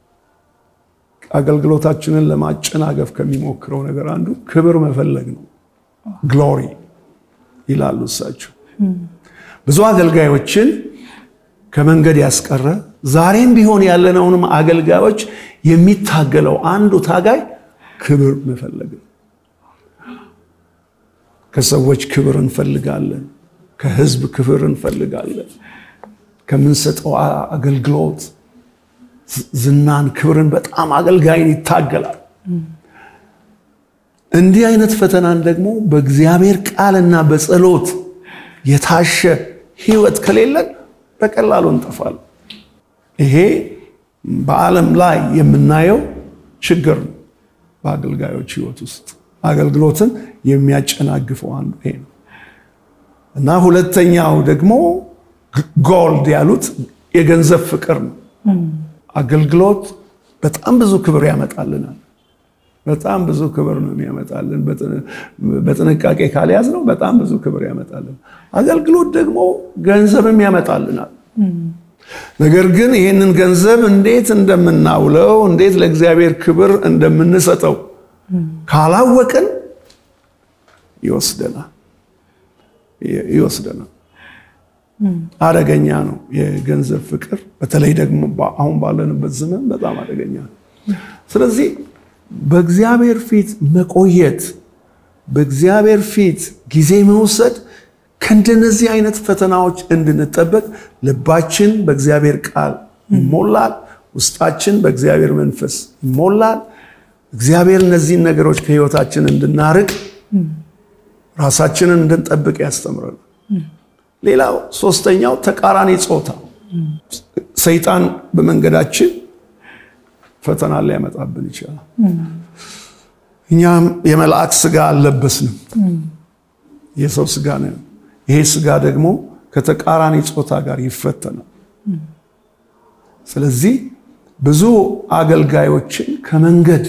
አገልግሎታችንን ለማጨናገፍ ከሚሞክረው ነገር አንዱ ክብር መፈለግ ነው። ግሎሪ ይላሉ እሳቸው። ብዙ አገልጋዮችን ከመንገድ ያስቀረ ዛሬም ቢሆን ያለነውንም አገልጋዮች የሚታገለው አንዱ ታጋይ ክብር መፈለግ ነው። ከሰዎች ክብር እንፈልጋለን። ከህዝብ ክብር እንፈልጋለን። ከምንሰጠው አገልግሎት ዝናን፣ ክብርን በጣም አገልጋይን ይታገላል። እንዲህ አይነት ፈተናን ደግሞ በእግዚአብሔር ቃልና በጸሎት የታሸ ህይወት ከሌለን በቀላሉ እንጠፋለን። ይሄ በዓለም ላይ የምናየው ችግር ነው። በአገልጋዮች ህይወት ውስጥ አገልግሎትን የሚያጨናግፈው አንዱ ይሄ ነው እና ሁለተኛው ደግሞ ጎልድ ያሉት የገንዘብ ፍቅር ነው። አገልግሎት በጣም ብዙ ክብር ያመጣልናል። በጣም ብዙ ክብር ነው የሚያመጣልን። በጥንቃቄ ካልያዝ ነው በጣም ብዙ ክብር ያመጣልን። አገልግሎት ደግሞ ገንዘብም ያመጣልናል። ነገር ግን ይህንን ገንዘብ እንዴት እንደምናውለው እንዴት ለእግዚአብሔር ክብር እንደምንሰጠው ካላወቅን ይወስደናል ይወስደናል። አደገኛ ነው የገንዘብ ፍቅር። በተለይ ደግሞ አሁን ባለንበት ዘመን በጣም አደገኛ ነው። ስለዚህ በእግዚአብሔር ፊት መቆየት፣ በእግዚአብሔር ፊት ጊዜ መውሰድ ከእንደነዚህ አይነት ፈተናዎች እንድንጠበቅ ልባችን በእግዚአብሔር ቃል ይሞላል፣ ውስጣችን በእግዚአብሔር መንፈስ ይሞላል። እግዚአብሔር እነዚህን ነገሮች ከህይወታችን እንድናርቅ ራሳችንን እንድንጠብቅ ያስተምረናል። ሌላው ሶስተኛው ተቃራኒ ጾታ ሰይጣን በመንገዳችን ፈተና ሊያመጣብን ይችላል። እኛም የመልአክ ስጋ አልለበስንም፣ የሰው ስጋ ነው። ይሄ ስጋ ደግሞ ከተቃራኒ ጾታ ጋር ይፈተናል። ስለዚህ ብዙ አገልጋዮችን ከመንገድ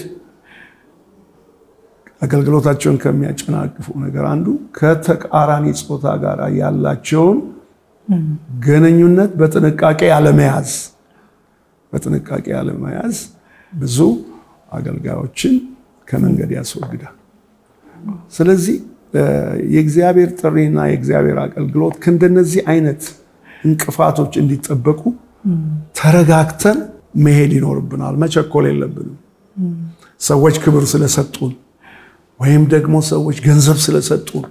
አገልግሎታቸውን ከሚያጨናቅፉ ነገር አንዱ ከተቃራኒ ጾታ ጋር ያላቸውን ግንኙነት በጥንቃቄ አለመያዝ በጥንቃቄ አለመያዝ ብዙ አገልጋዮችን ከመንገድ ያስወግዳል። ስለዚህ የእግዚአብሔር ጥሪና የእግዚአብሔር አገልግሎት ከእንደነዚህ አይነት እንቅፋቶች እንዲጠበቁ ተረጋግተን መሄድ ይኖርብናል። መቸኮል የለብንም። ሰዎች ክብር ስለሰጡን ወይም ደግሞ ሰዎች ገንዘብ ስለሰጡን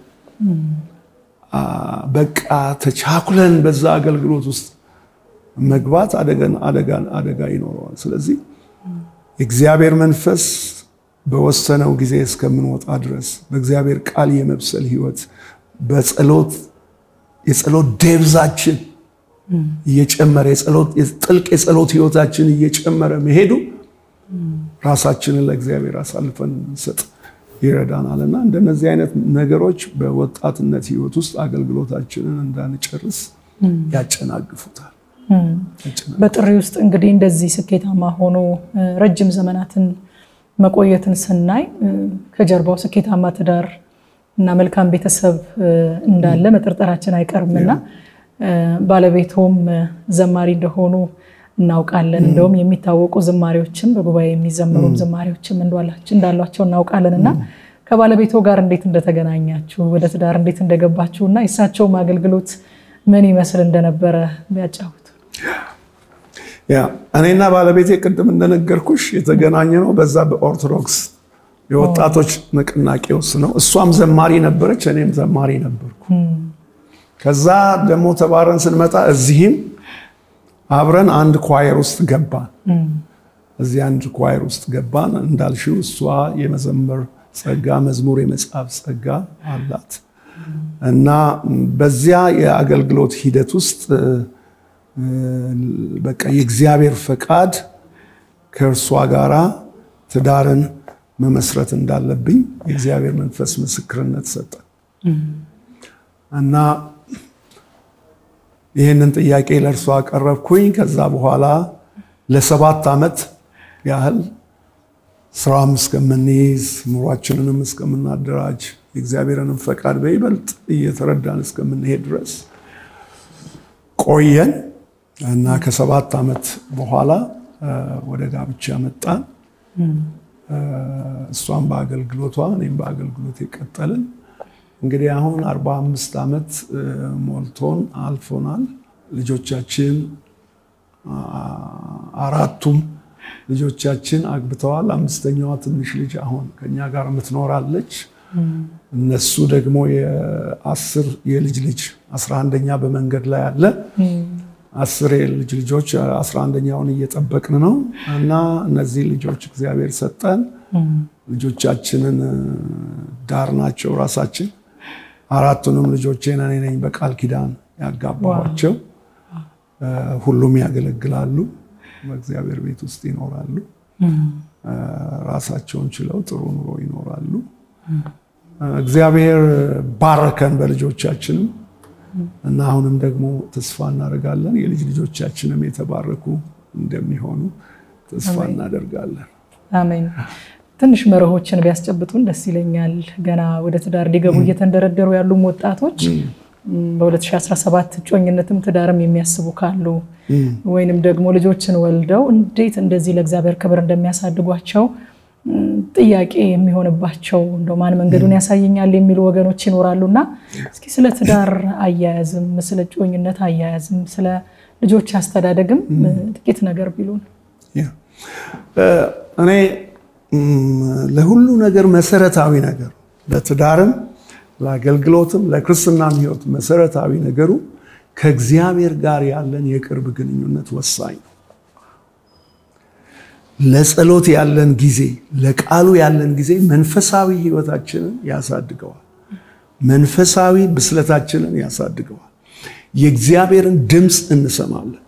በቃ ተቻኩለን በዛ አገልግሎት ውስጥ መግባት አደጋ ይኖረዋል። ስለዚህ የእግዚአብሔር መንፈስ በወሰነው ጊዜ እስከምንወጣ ድረስ በእግዚአብሔር ቃል የመብሰል ህይወት በጸሎት የጸሎት ደብዛችን እየጨመረ ጥልቅ የጸሎት ህይወታችን እየጨመረ መሄዱ ራሳችንን ለእግዚአብሔር አሳልፈን እንሰጥ ይረዳናል እና እንደነዚህ አይነት ነገሮች በወጣትነት ህይወት ውስጥ አገልግሎታችንን እንዳንጨርስ ያጨናግፉታል። በጥሪ ውስጥ እንግዲህ እንደዚህ ስኬታማ ሆኖ ረጅም ዘመናትን መቆየትን ስናይ ከጀርባው ስኬታማ ትዳር እና መልካም ቤተሰብ እንዳለ መጠርጠራችን አይቀርምና ባለቤቶም ዘማሪ እንደሆኑ እናውቃለን። እንደውም የሚታወቁ ዝማሬዎችም በጉባኤ የሚዘመሩም ዝማሬዎችም እንዳሏቸው እናውቃለን እና ከባለቤቶ ጋር እንዴት እንደተገናኛችሁ ወደ ትዳር እንዴት እንደገባችሁ እና የእሳቸውም አገልግሎት ምን ይመስል እንደነበረ ቢያጫውቱ። ያ እኔና ባለቤቴ ቅድም እንደነገርኩሽ የተገናኘ ነው በዛ በኦርቶዶክስ የወጣቶች ንቅናቄ ውስጥ ነው። እሷም ዘማሪ ነበረች፣ እኔም ዘማሪ ነበርኩ። ከዛ ደግሞ ተባረን ስንመጣ እዚህም አብረን አንድ ኳየር ውስጥ ገባን። እዚህ አንድ ኳየር ውስጥ ገባን። እንዳልሽው እሷ የመዘመር ጸጋ፣ መዝሙር የመጻፍ ጸጋ አላት እና በዚያ የአገልግሎት ሂደት ውስጥ በቃ የእግዚአብሔር ፈቃድ ከእርሷ ጋራ ትዳርን መመስረት እንዳለብኝ የእግዚአብሔር መንፈስ ምስክርነት ሰጠ እና ይህንን ጥያቄ ለእርሷ አቀረብኩኝ። ከዛ በኋላ ለሰባት ዓመት ያህል ስራም እስከምንይዝ ኑሯችንንም እስከምናደራጅ የእግዚአብሔርንም ፈቃድ በይበልጥ እየተረዳን እስከምንሄድ ድረስ ቆየን እና ከሰባት ዓመት በኋላ ወደ ጋብቻ መጣን። እሷም በአገልግሎቷ እኔም በአገልግሎት የቀጠልን እንግዲህ አሁን አርባ አምስት ዓመት ሞልቶን አልፎናል። ልጆቻችን አራቱም ልጆቻችን አግብተዋል። አምስተኛዋ ትንሽ ልጅ አሁን ከኛ ጋር የምትኖራለች። እነሱ ደግሞ የአስር የልጅ ልጅ አስራ አንደኛ በመንገድ ላይ አለ። አስር የልጅ ልጆች አስራ አንደኛውን እየጠበቅን ነው እና እነዚህ ልጆች እግዚአብሔር ሰጠን። ልጆቻችንን ዳር ናቸው ራሳችን አራቱንም ልጆቼን እኔ ነኝ በቃል ኪዳን ያጋባኋቸው። ሁሉም ያገለግላሉ፣ በእግዚአብሔር ቤት ውስጥ ይኖራሉ። ራሳቸውን ችለው ጥሩ ኑሮ ይኖራሉ። እግዚአብሔር ባረከን በልጆቻችንም እና አሁንም ደግሞ ተስፋ እናደርጋለን የልጅ ልጆቻችንም የተባረኩ እንደሚሆኑ ተስፋ እናደርጋለን። አሜን። ትንሽ መርሆችን ቢያስጨብጡን ደስ ይለኛል። ገና ወደ ትዳር ሊገቡ እየተንደረደሩ ያሉም ወጣቶች በ2017 እጮኝነትም ትዳርም የሚያስቡ ካሉ ወይንም ደግሞ ልጆችን ወልደው እንዴት እንደዚህ ለእግዚአብሔር ክብር እንደሚያሳድጓቸው ጥያቄ የሚሆንባቸው እንደው ማን መንገዱን ያሳየኛል የሚሉ ወገኖች ይኖራሉ እና እስኪ ስለ ትዳር አያያዝም፣ ስለ እጮኝነት አያያዝም፣ ስለ ልጆች አስተዳደግም ጥቂት ነገር ቢሉን። እኔ ለሁሉ ነገር መሰረታዊ ነገር ለትዳርም ለአገልግሎትም ለክርስትናም ሕይወት መሰረታዊ ነገሩ ከእግዚአብሔር ጋር ያለን የቅርብ ግንኙነት ወሳኝ ነው። ለጸሎት ያለን ጊዜ፣ ለቃሉ ያለን ጊዜ መንፈሳዊ ሕይወታችንን ያሳድገዋል። መንፈሳዊ ብስለታችንን ያሳድገዋል። የእግዚአብሔርን ድምፅ እንሰማለን።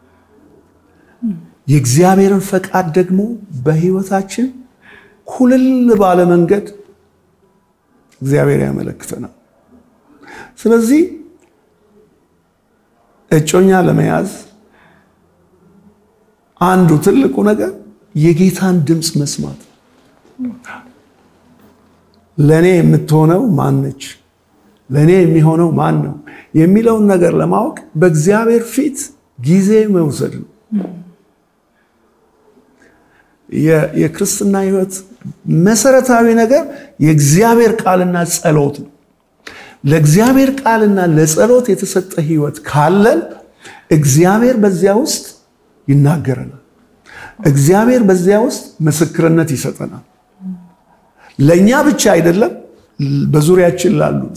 የእግዚአብሔርን ፈቃድ ደግሞ በሕይወታችን ኩልል ባለ መንገድ እግዚአብሔር ያመለክተናል። ስለዚህ እጮኛ ለመያዝ አንዱ ትልቁ ነገር የጌታን ድምፅ መስማት ነው። ለእኔ የምትሆነው ማነች? ለእኔ የሚሆነው ማን ነው የሚለውን ነገር ለማወቅ በእግዚአብሔር ፊት ጊዜ መውሰድ ነው። የክርስትና ሕይወት መሰረታዊ ነገር የእግዚአብሔር ቃልና ጸሎት ነው። ለእግዚአብሔር ቃልና ለጸሎት የተሰጠ ሕይወት ካለን እግዚአብሔር በዚያ ውስጥ ይናገረናል። እግዚአብሔር በዚያ ውስጥ ምስክርነት ይሰጠናል። ለእኛ ብቻ አይደለም፣ በዙሪያችን ላሉት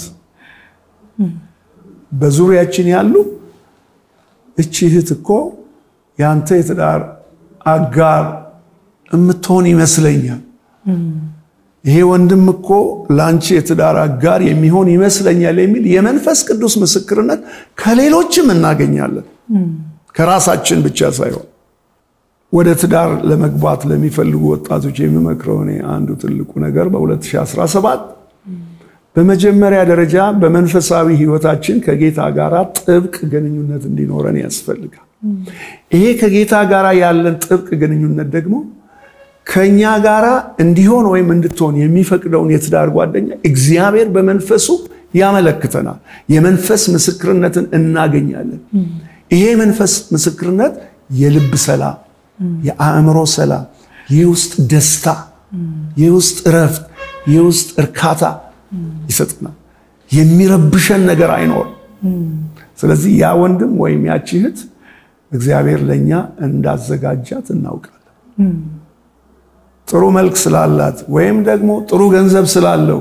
በዙሪያችን ያሉ እቺ እህት እኮ የአንተ የትዳር አጋር የምትሆን ይመስለኛል፣ ይሄ ወንድም እኮ ለአንቺ የትዳር አጋር የሚሆን ይመስለኛል የሚል የመንፈስ ቅዱስ ምስክርነት ከሌሎችም እናገኛለን፣ ከራሳችን ብቻ ሳይሆን። ወደ ትዳር ለመግባት ለሚፈልጉ ወጣቶች የሚመክረው እኔ አንዱ ትልቁ ነገር በ2017 በመጀመሪያ ደረጃ በመንፈሳዊ ሕይወታችን ከጌታ ጋር ጥብቅ ግንኙነት እንዲኖረን ያስፈልጋል። ይሄ ከጌታ ጋር ያለን ጥብቅ ግንኙነት ደግሞ ከኛ ጋራ እንዲሆን ወይም እንድትሆን የሚፈቅደውን የትዳር ጓደኛ እግዚአብሔር በመንፈሱ ያመለክተናል። የመንፈስ ምስክርነትን እናገኛለን። ይሄ መንፈስ ምስክርነት የልብ ሰላም፣ የአእምሮ ሰላም፣ የውስጥ ደስታ፣ የውስጥ እረፍት፣ የውስጥ እርካታ ይሰጥናል። የሚረብሸን ነገር አይኖርም። ስለዚህ ያ ወንድም ወይም ያቺ እህት እግዚአብሔር ለእኛ እንዳዘጋጃት እናውቃለን። ጥሩ መልክ ስላላት ወይም ደግሞ ጥሩ ገንዘብ ስላለው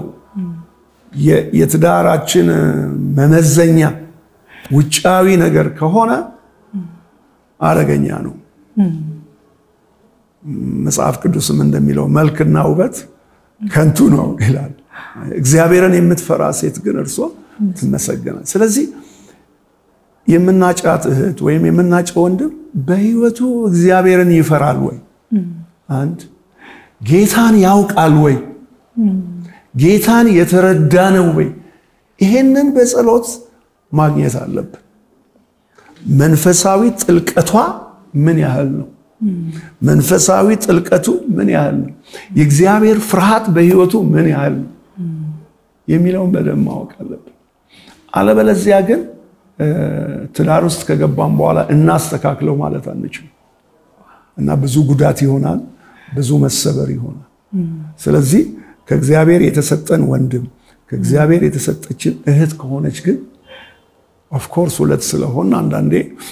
የትዳራችን መመዘኛ ውጫዊ ነገር ከሆነ አደገኛ ነው። መጽሐፍ ቅዱስም እንደሚለው መልክና ውበት ከንቱ ነው ይላል። እግዚአብሔርን የምትፈራ ሴት ግን እርሷ ትመሰገናል። ስለዚህ የምናጫት እህት ወይም የምናጨው ወንድም በሕይወቱ እግዚአብሔርን ይፈራል ወይ? አንድ ጌታን ያውቃል ወይ? ጌታን የተረዳ ነው ወይ? ይሄንን በጸሎት ማግኘት አለብን። መንፈሳዊ ጥልቀቷ ምን ያህል ነው? መንፈሳዊ ጥልቀቱ ምን ያህል ነው? የእግዚአብሔር ፍርሃት በሕይወቱ ምን ያህል ነው የሚለውን በደንብ ማወቅ አለብን። አለበለዚያ ግን ትዳር ውስጥ ከገባን በኋላ እናስተካክለው ማለት አንችልም እና ብዙ ጉዳት ይሆናል፣ ብዙ መሰበር ይሆናል። ስለዚህ ከእግዚአብሔር የተሰጠን ወንድም ከእግዚአብሔር የተሰጠችን እህት ከሆነች ግን ኦፍኮርስ ሁለት ስለሆን አንዳንዴ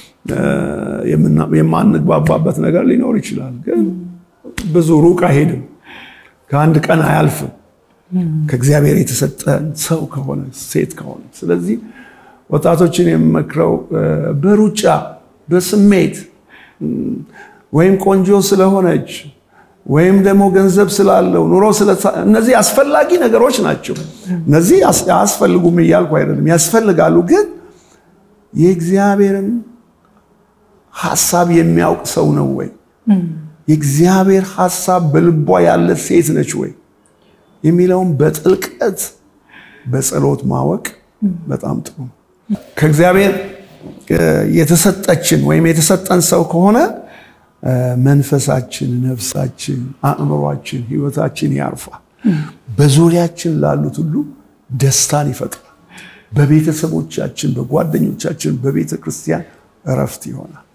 የማንግባባበት ነገር ሊኖር ይችላል። ግን ብዙ ሩቅ አይሄድም፣ ከአንድ ቀን አያልፍም ከእግዚአብሔር የተሰጠን ሰው ከሆነ ሴት ከሆነ ስለዚህ ወጣቶችን የምመክረው በሩጫ በስሜት ወይም ቆንጆ ስለሆነች ወይም ደግሞ ገንዘብ ስላለው ኑሮ እነዚህ አስፈላጊ ነገሮች ናቸው። እነዚህ አያስፈልጉም እያልኩ አይደለም፣ ያስፈልጋሉ። ግን የእግዚአብሔርን ሀሳብ የሚያውቅ ሰው ነው ወይ? የእግዚአብሔር ሀሳብ በልቧ ያለ ሴት ነች ወይ የሚለውን በጥልቀት በጸሎት ማወቅ በጣም ጥሩ ነው። ከእግዚአብሔር የተሰጠችን ወይም የተሰጠን ሰው ከሆነ መንፈሳችን፣ ነፍሳችን፣ አእምሯችን፣ ሕይወታችን ያርፋል። በዙሪያችን ላሉት ሁሉ ደስታን ይፈጥራል። በቤተሰቦቻችን፣ በጓደኞቻችን፣ በቤተ ክርስቲያን እረፍት ይሆናል።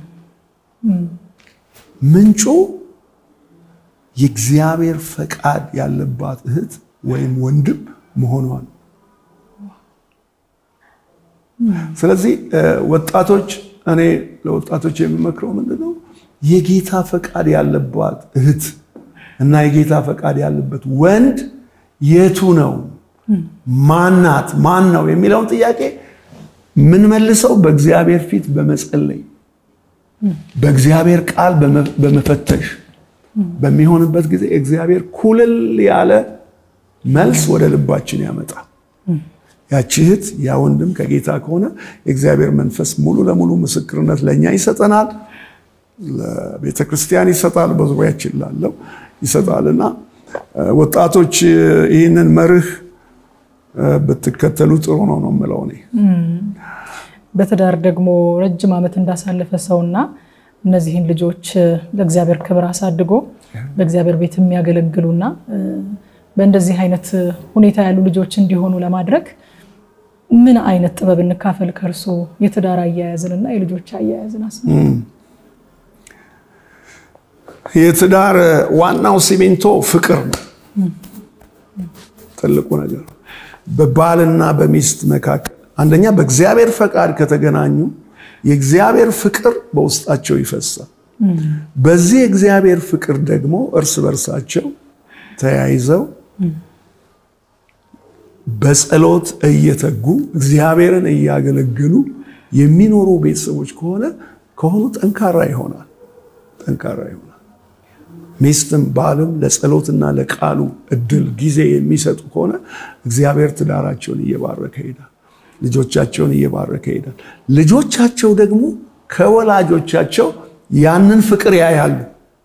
ምንጩ የእግዚአብሔር ፈቃድ ያለባት እህት ወይም ወንድም መሆኗን ስለዚህ ወጣቶች እኔ ለወጣቶች የሚመክረው ምንድን ነው? የጌታ ፈቃድ ያለባት እህት እና የጌታ ፈቃድ ያለበት ወንድ የቱ ነው? ማናት? ማን ነው የሚለውን ጥያቄ የምንመልሰው በእግዚአብሔር ፊት በመጸለይ በእግዚአብሔር ቃል በመፈተሽ በሚሆንበት ጊዜ እግዚአብሔር ኩልል ያለ መልስ ወደ ልባችን ያመጣል። ያቺ እህት ያ ወንድም ከጌታ ከሆነ የእግዚአብሔር መንፈስ ሙሉ ለሙሉ ምስክርነት ለእኛ ይሰጠናል፣ ለቤተ ክርስቲያን ይሰጣል፣ በዙሪያችን ላለው ይሰጣልና ወጣቶች ይህንን መርህ ብትከተሉ ጥሩ ነው ነው የምለው እኔ። በትዳር ደግሞ ረጅም ዓመት እንዳሳለፈ ሰውና እነዚህን ልጆች ለእግዚአብሔር ክብር አሳድጎ በእግዚአብሔር ቤት የሚያገለግሉና በእንደዚህ አይነት ሁኔታ ያሉ ልጆች እንዲሆኑ ለማድረግ ምን አይነት ጥበብ እንካፈል ከእርሶ የትዳር አያያዝንና የልጆች አያያዝን አስ የትዳር ዋናው ሲሚንቶ ፍቅር ነው። ትልቁ ነገር በባልና በሚስት መካከል አንደኛ በእግዚአብሔር ፈቃድ ከተገናኙ የእግዚአብሔር ፍቅር በውስጣቸው ይፈሳል። በዚህ የእግዚአብሔር ፍቅር ደግሞ እርስ በርሳቸው ተያይዘው በጸሎት እየተጉ እግዚአብሔርን እያገለገሉ የሚኖሩ ቤተሰቦች ከሆነ ከሆኑ ጠንካራ ይሆናል ጠንካራ ይሆናል። ሚስትም ባልም ለጸሎትና ለቃሉ እድል ጊዜ የሚሰጡ ከሆነ እግዚአብሔር ትዳራቸውን እየባረከ ይሄዳል። ልጆቻቸውን እየባረከ ይሄዳል። ልጆቻቸው ደግሞ ከወላጆቻቸው ያንን ፍቅር ያያሉ።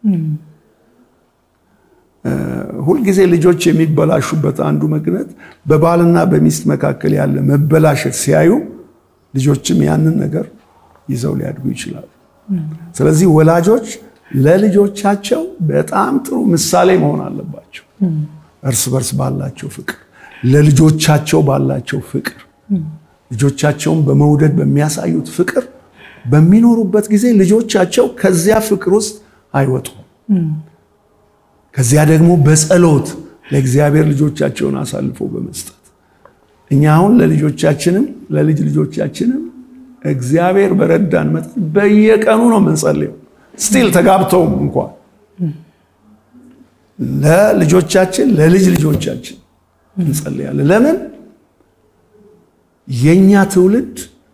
ሁልጊዜ ልጆች የሚበላሹበት አንዱ ምክንያት በባልና በሚስት መካከል ያለ መበላሸት ሲያዩ ልጆችም ያንን ነገር ይዘው ሊያድጉ ይችላሉ። ስለዚህ ወላጆች ለልጆቻቸው በጣም ጥሩ ምሳሌ መሆን አለባቸው። እርስ በርስ ባላቸው ፍቅር፣ ለልጆቻቸው ባላቸው ፍቅር፣ ልጆቻቸውን በመውደድ በሚያሳዩት ፍቅር በሚኖሩበት ጊዜ ልጆቻቸው ከዚያ ፍቅር ውስጥ አይወጡም። ከዚያ ደግሞ በጸሎት ለእግዚአብሔር ልጆቻቸውን አሳልፎ በመስጠት እኛ አሁን ለልጆቻችንም ለልጅ ልጆቻችንም እግዚአብሔር በረዳን መጠን በየቀኑ ነው የምንጸልየው። ስቲል ተጋብተውም እንኳን ለልጆቻችን ለልጅ ልጆቻችን እንጸልያለን። ለምን የኛ ትውልድ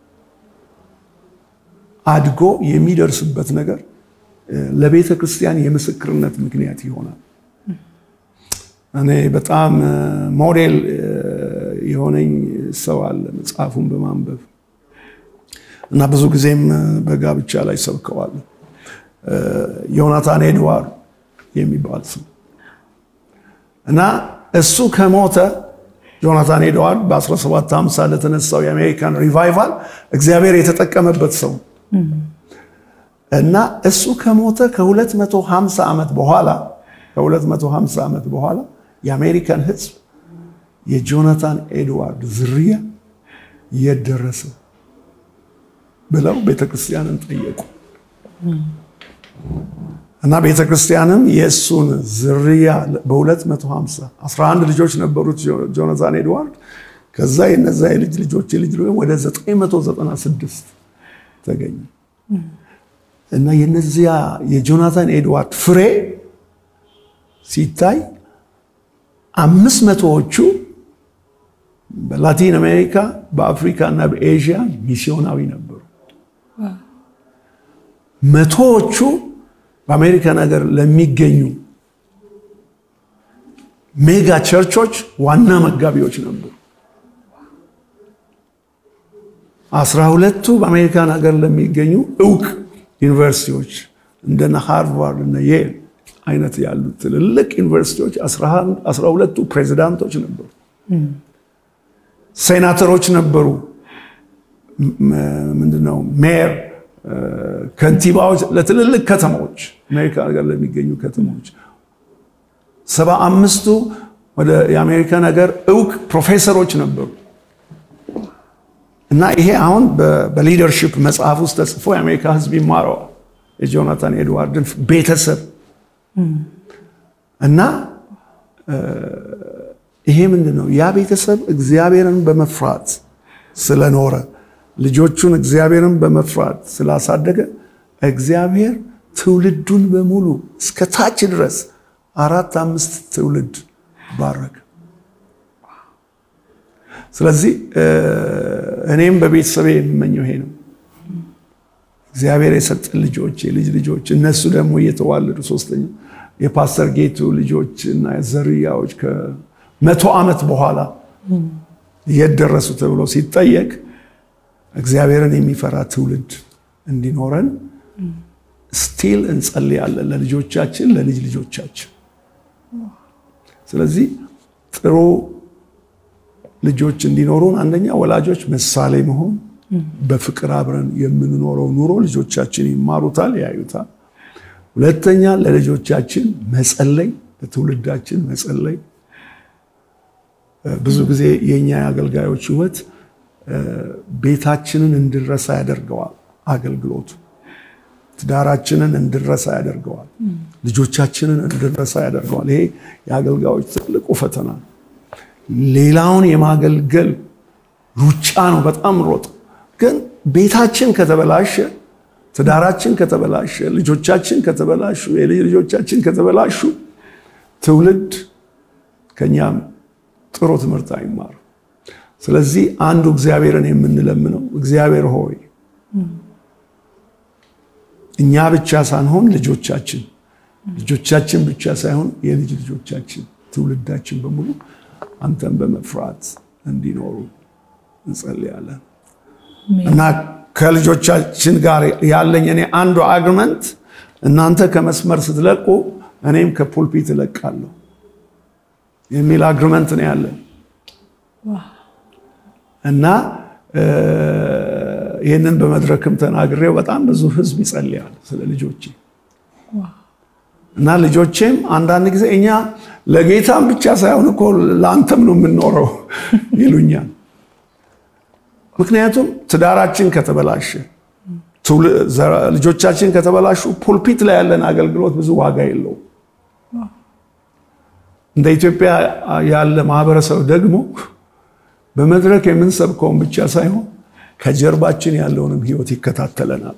አድጎ የሚደርስበት ነገር ለቤተ ክርስቲያን የምስክርነት ምክንያት ይሆናል። እኔ በጣም ሞዴል የሆነኝ ሰው አለ መጽሐፉን በማንበብ እና ብዙ ጊዜም በጋብቻ ላይ ሰብከዋለሁ። ዮናታን ኤድዋርድ የሚባል ሰው እና እሱ ከሞተ ጆናታን ኤድዋርድ በ1750 ለተነሳው የአሜሪካን ሪቫይቫል እግዚአብሔር የተጠቀመበት ሰው እና እሱ ከሞተ ከ250 ዓመት በኋላ ከ250 ዓመት በኋላ የአሜሪካን ሕዝብ የጆናታን ኤድዋርድ ዝርያ የት ደረሰ ብለው ቤተክርስቲያንን ጠየቁ እና ቤተክርስቲያንም የእሱን ዝርያ በ250 11 ልጆች ነበሩት ጆናታን ኤድዋርድ። ከዛ የነዛ የልጅ ልጆች የልጅ ወደ 996 ተገኘ እና የነዚያ የጆናታን ኤድዋርድ ፍሬ ሲታይ አምስት መቶዎቹ በላቲን አሜሪካ በአፍሪካ እና በኤዥያ ሚስዮናዊ ነበሩ። መቶዎቹ በአሜሪካን ሀገር ለሚገኙ ሜጋ ቸርቾች ዋና መጋቢዎች ነበሩ። አስራ ሁለቱ በአሜሪካን ሀገር ለሚገኙ እውቅ ዩኒቨርሲቲዎች እንደነ ሃርቫርድ እና የል አይነት ያሉ ትልልቅ ዩኒቨርሲቲዎች አስራ ሁለቱ ፕሬዚዳንቶች ነበሩ። ሴናተሮች ነበሩ። ምንድነው ሜየር ከንቲባዎች ለትልልቅ ከተሞች አሜሪካ ሀገር ለሚገኙ ከተሞች ሰባ አምስቱ ወደ የአሜሪካ ነገር እውቅ ፕሮፌሰሮች ነበሩ እና ይሄ አሁን በሊደርሽፕ መጽሐፍ ውስጥ ተጽፎ የአሜሪካ ሕዝብ ይማረዋል። የጆናታን ኤድዋርድን ቤተሰብ እና ይሄ ምንድን ነው? ያ ቤተሰብ እግዚአብሔርን በመፍራት ስለኖረ ልጆቹን እግዚአብሔርን በመፍራት ስላሳደገ እግዚአብሔር ትውልዱን በሙሉ እስከ ታች ድረስ አራት አምስት ትውልድ ባረከ። ስለዚህ እኔም በቤተሰቤ የምመኘው ይሄ ነው። እግዚአብሔር የሰጠን ልጆች የልጅ ልጆች እነሱ ደግሞ እየተዋለዱ ሶስተኛው የፓስተር ጌቱ ልጆች እና ዘርያዎች ከመቶ ዓመት በኋላ የት ደረሱ ተብሎ ሲጠየቅ እግዚአብሔርን የሚፈራ ትውልድ እንዲኖረን ስቲል እንጸልያለን ለልጆቻችን ለልጅ ልጆቻችን። ስለዚህ ጥሩ ልጆች እንዲኖሩን አንደኛ ወላጆች ምሳሌ መሆን፣ በፍቅር አብረን የምንኖረው ኑሮ ልጆቻችን ይማሩታል፣ ያዩታል። ሁለተኛ ለልጆቻችን መጸለይ፣ ለትውልዳችን መጸለይ። ብዙ ጊዜ የእኛ የአገልጋዮች ሕይወት ቤታችንን እንድረሳ ያደርገዋል። አገልግሎቱ ትዳራችንን እንድረሳ ያደርገዋል። ልጆቻችንን እንድረሳ ያደርገዋል። ይሄ የአገልጋዮች ትልቁ ፈተና ነው። ሌላውን የማገልገል ሩጫ ነው። በጣም ሮጥ ግን ቤታችን ከተበላሸ፣ ትዳራችን ከተበላሸ፣ ልጆቻችን ከተበላሹ፣ የልጅ ልጆቻችን ከተበላሹ ትውልድ ከኛም ጥሩ ትምህርት አይማሩ። ስለዚህ አንዱ እግዚአብሔርን የምንለምነው እግዚአብሔር ሆይ እኛ ብቻ ሳንሆን ልጆቻችን ልጆቻችን ብቻ ሳይሆን የልጅ ልጆቻችን ትውልዳችን በሙሉ አንተን በመፍራት እንዲኖሩ እንጸልያለን እና ከልጆቻችን ጋር ያለኝ እኔ አንዱ አግመንት እናንተ ከመስመር ስትለቁ እኔም ከፑልፒት እለቃለሁ የሚል አግሪመንት ነው ያለን እና ይህንን በመድረክም ተናግሬው በጣም ብዙ ህዝብ ይጸልያል ስለ ልጆቼ እና ልጆቼም አንዳንድ ጊዜ እኛ ለጌታም ብቻ ሳይሆን እኮ ለአንተም ነው የምንኖረው ይሉኛል። ምክንያቱም ትዳራችን ከተበላሸ፣ ልጆቻችን ከተበላሹ ፑልፒት ላይ ያለን አገልግሎት ብዙ ዋጋ የለውም። እንደ ኢትዮጵያ ያለ ማህበረሰብ ደግሞ በመድረክ የምንሰብከውን ብቻ ሳይሆን ከጀርባችን ያለውንም ህይወት ይከታተለናል።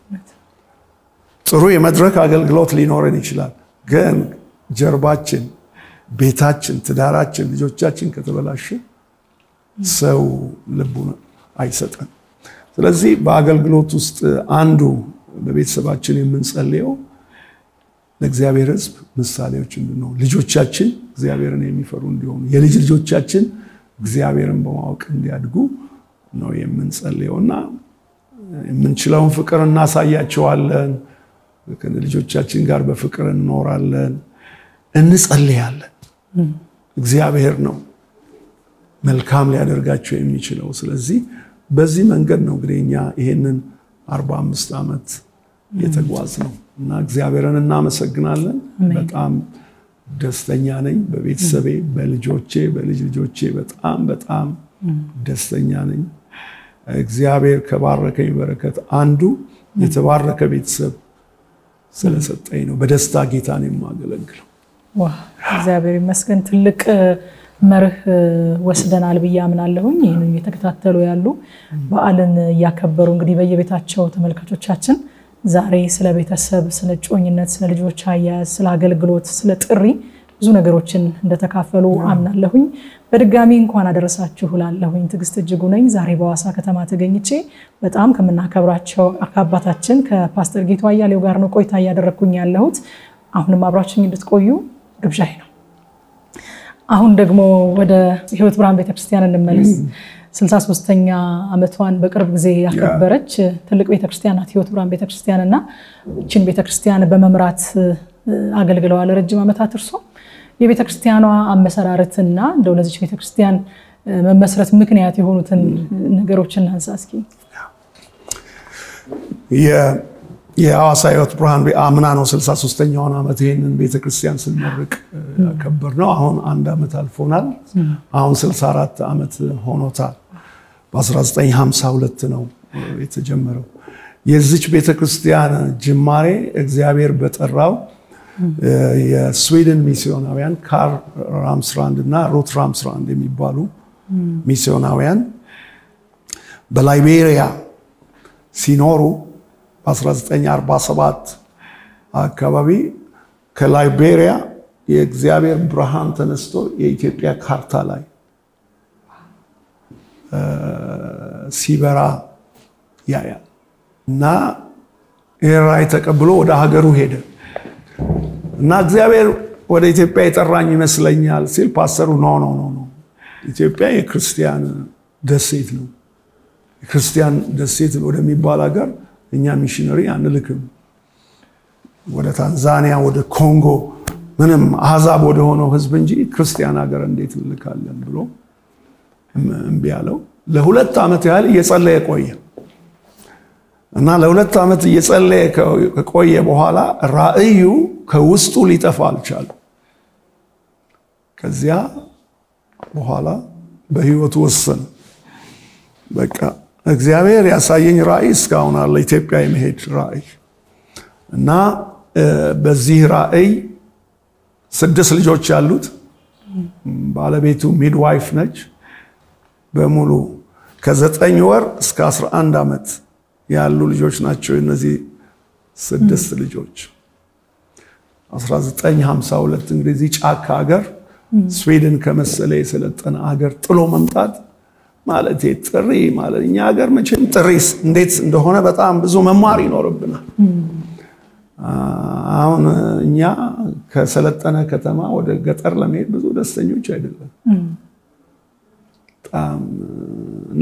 ጥሩ የመድረክ አገልግሎት ሊኖረን ይችላል፣ ግን ጀርባችን፣ ቤታችን፣ ትዳራችን፣ ልጆቻችን ከተበላሸ ሰው ልቡን አይሰጠን። ስለዚህ በአገልግሎት ውስጥ አንዱ በቤተሰባችን የምንጸልየው ለእግዚአብሔር ሕዝብ ምሳሌዎች እንድንሆን ልጆቻችን እግዚአብሔርን የሚፈሩ እንዲሆኑ የልጅ ልጆቻችን እግዚአብሔርን በማወቅ እንዲያድጉ ነው የምንጸልየው እና የምንችለውን ፍቅር እናሳያቸዋለን። ከልጆቻችን ጋር በፍቅር እንኖራለን፣ እንጸልያለን። እግዚአብሔር ነው መልካም ሊያደርጋቸው የሚችለው። ስለዚህ በዚህ መንገድ ነው እንግዲህ እኛ ይሄንን አርባ አምስት ዓመት የተጓዝ ነው እና እግዚአብሔርን እናመሰግናለን። በጣም ደስተኛ ነኝ በቤተሰቤ፣ በልጆቼ፣ በልጅ ልጆቼ በጣም በጣም ደስተኛ ነኝ። እግዚአብሔር ከባረከኝ በረከት አንዱ የተባረከ ቤተሰብ ስለሰጠኝ ነው። በደስታ ጌታን የማገለግለው። እግዚአብሔር ይመስገን። ትልቅ መርህ ወስደናል ብዬ አምናለሁኝ። ይህንን እየተከታተሉ ያሉ በዓልን እያከበሩ እንግዲህ በየቤታቸው ተመልካቾቻችን ዛሬ ስለ ቤተሰብ፣ ስለ ጮኝነት፣ ስለ ልጆች አያያዝ፣ ስለ አገልግሎት፣ ስለ ጥሪ ብዙ ነገሮችን እንደተካፈሉ አምናለሁኝ። በድጋሚ እንኳን አደረሳችሁ ላለሁኝ ትዕግስት እጅጉ ነኝ። ዛሬ በሐዋሳ ከተማ ተገኝቼ በጣም ከምናከብራቸው ከአባታችን ከፓስተር ጌቱ አያሌው ጋር ነው ቆይታ እያደረግኩኝ ያለሁት። አሁንም አብራችሁኝ እንድትቆዩ ግብዣይ ነው። አሁን ደግሞ ወደ ሕይወት ብርሃን ቤተክርስቲያን እንመለስ። 63ኛ ዓመቷን በቅርብ ጊዜ ያከበረች ትልቅ ቤተክርስቲያን ናት ሕይወት ብርሃን ቤተክርስቲያን እና ይችን ቤተክርስቲያን በመምራት አገልግለዋል ረጅም ዓመታት እርሶ የቤተክርስቲያኗ አመሰራረትና እንደው ለዚች ቤተክርስቲያን መመስረት ምክንያት የሆኑትን ነገሮችን እናንሳ እስኪ። የሐዋሳ ሕይወት ብርሃን አምና ነው 63ኛውን ዓመት ይህንን ቤተክርስቲያን ስንመርቅ ያከበር ነው። አሁን አንድ ዓመት አልፎናል። አሁን 64 ዓመት ሆኖታል። በ1952 ነው የተጀመረው። የዚች ቤተክርስቲያን ጅማሬ እግዚአብሔር በጠራው የስዊድን ሚስዮናውያን ካር ራምስራንድ እና ሩት ራምስራንድ የሚባሉ ሚስዮናውያን በላይቤሪያ ሲኖሩ በ1947 አካባቢ ከላይቤሪያ የእግዚአብሔር ብርሃን ተነስቶ የኢትዮጵያ ካርታ ላይ ሲበራ ያያል እና ይህ ራእይ ተቀብሎ ወደ ሀገሩ ሄደ እና እግዚአብሔር ወደ ኢትዮጵያ የጠራኝ ይመስለኛል ሲል ፓስተሩ ኖ ኖ ኖ ኖ ኢትዮጵያ የክርስቲያን ደሴት ነው። የክርስቲያን ደሴት ወደሚባል ሀገር እኛ ሚሽነሪ አንልክም። ወደ ታንዛኒያ፣ ወደ ኮንጎ ምንም አሕዛብ ወደሆነው ህዝብ እንጂ ክርስቲያን ሀገር እንዴት እንልካለን ብሎ እምቢ አለው። ለሁለት ዓመት ያህል እየጸለየ ቆየ እና ለሁለት ዓመት እየጸለየ ከቆየ በኋላ ራእዩ ከውስጡ ሊጠፋ አልቻለም። ከዚያ በኋላ በህይወቱ ወሰነ። በቃ እግዚአብሔር ያሳየኝ ራእይ እስካሁን አለ። ኢትዮጵያ የመሄድ ራእይ እና በዚህ ራእይ ስድስት ልጆች ያሉት ባለቤቱ ሚድዋይፍ ነች። በሙሉ ከዘጠኝ ወር እስከ 11 ዓመት ያሉ ልጆች ናቸው። እነዚህ ስድስት ልጆች 1952 እንግዲህ እዚህ ጫካ ሀገር ስዊድን ከመሰለ የሰለጠነ ሀገር ጥሎ መምጣት ማለት ጥሪ ማለት እኛ ሀገር መቼም ጥሪ እንዴት እንደሆነ በጣም ብዙ መማር ይኖርብናል። አሁን እኛ ከሰለጠነ ከተማ ወደ ገጠር ለመሄድ ብዙ ደስተኞች አይደለም። በጣም እና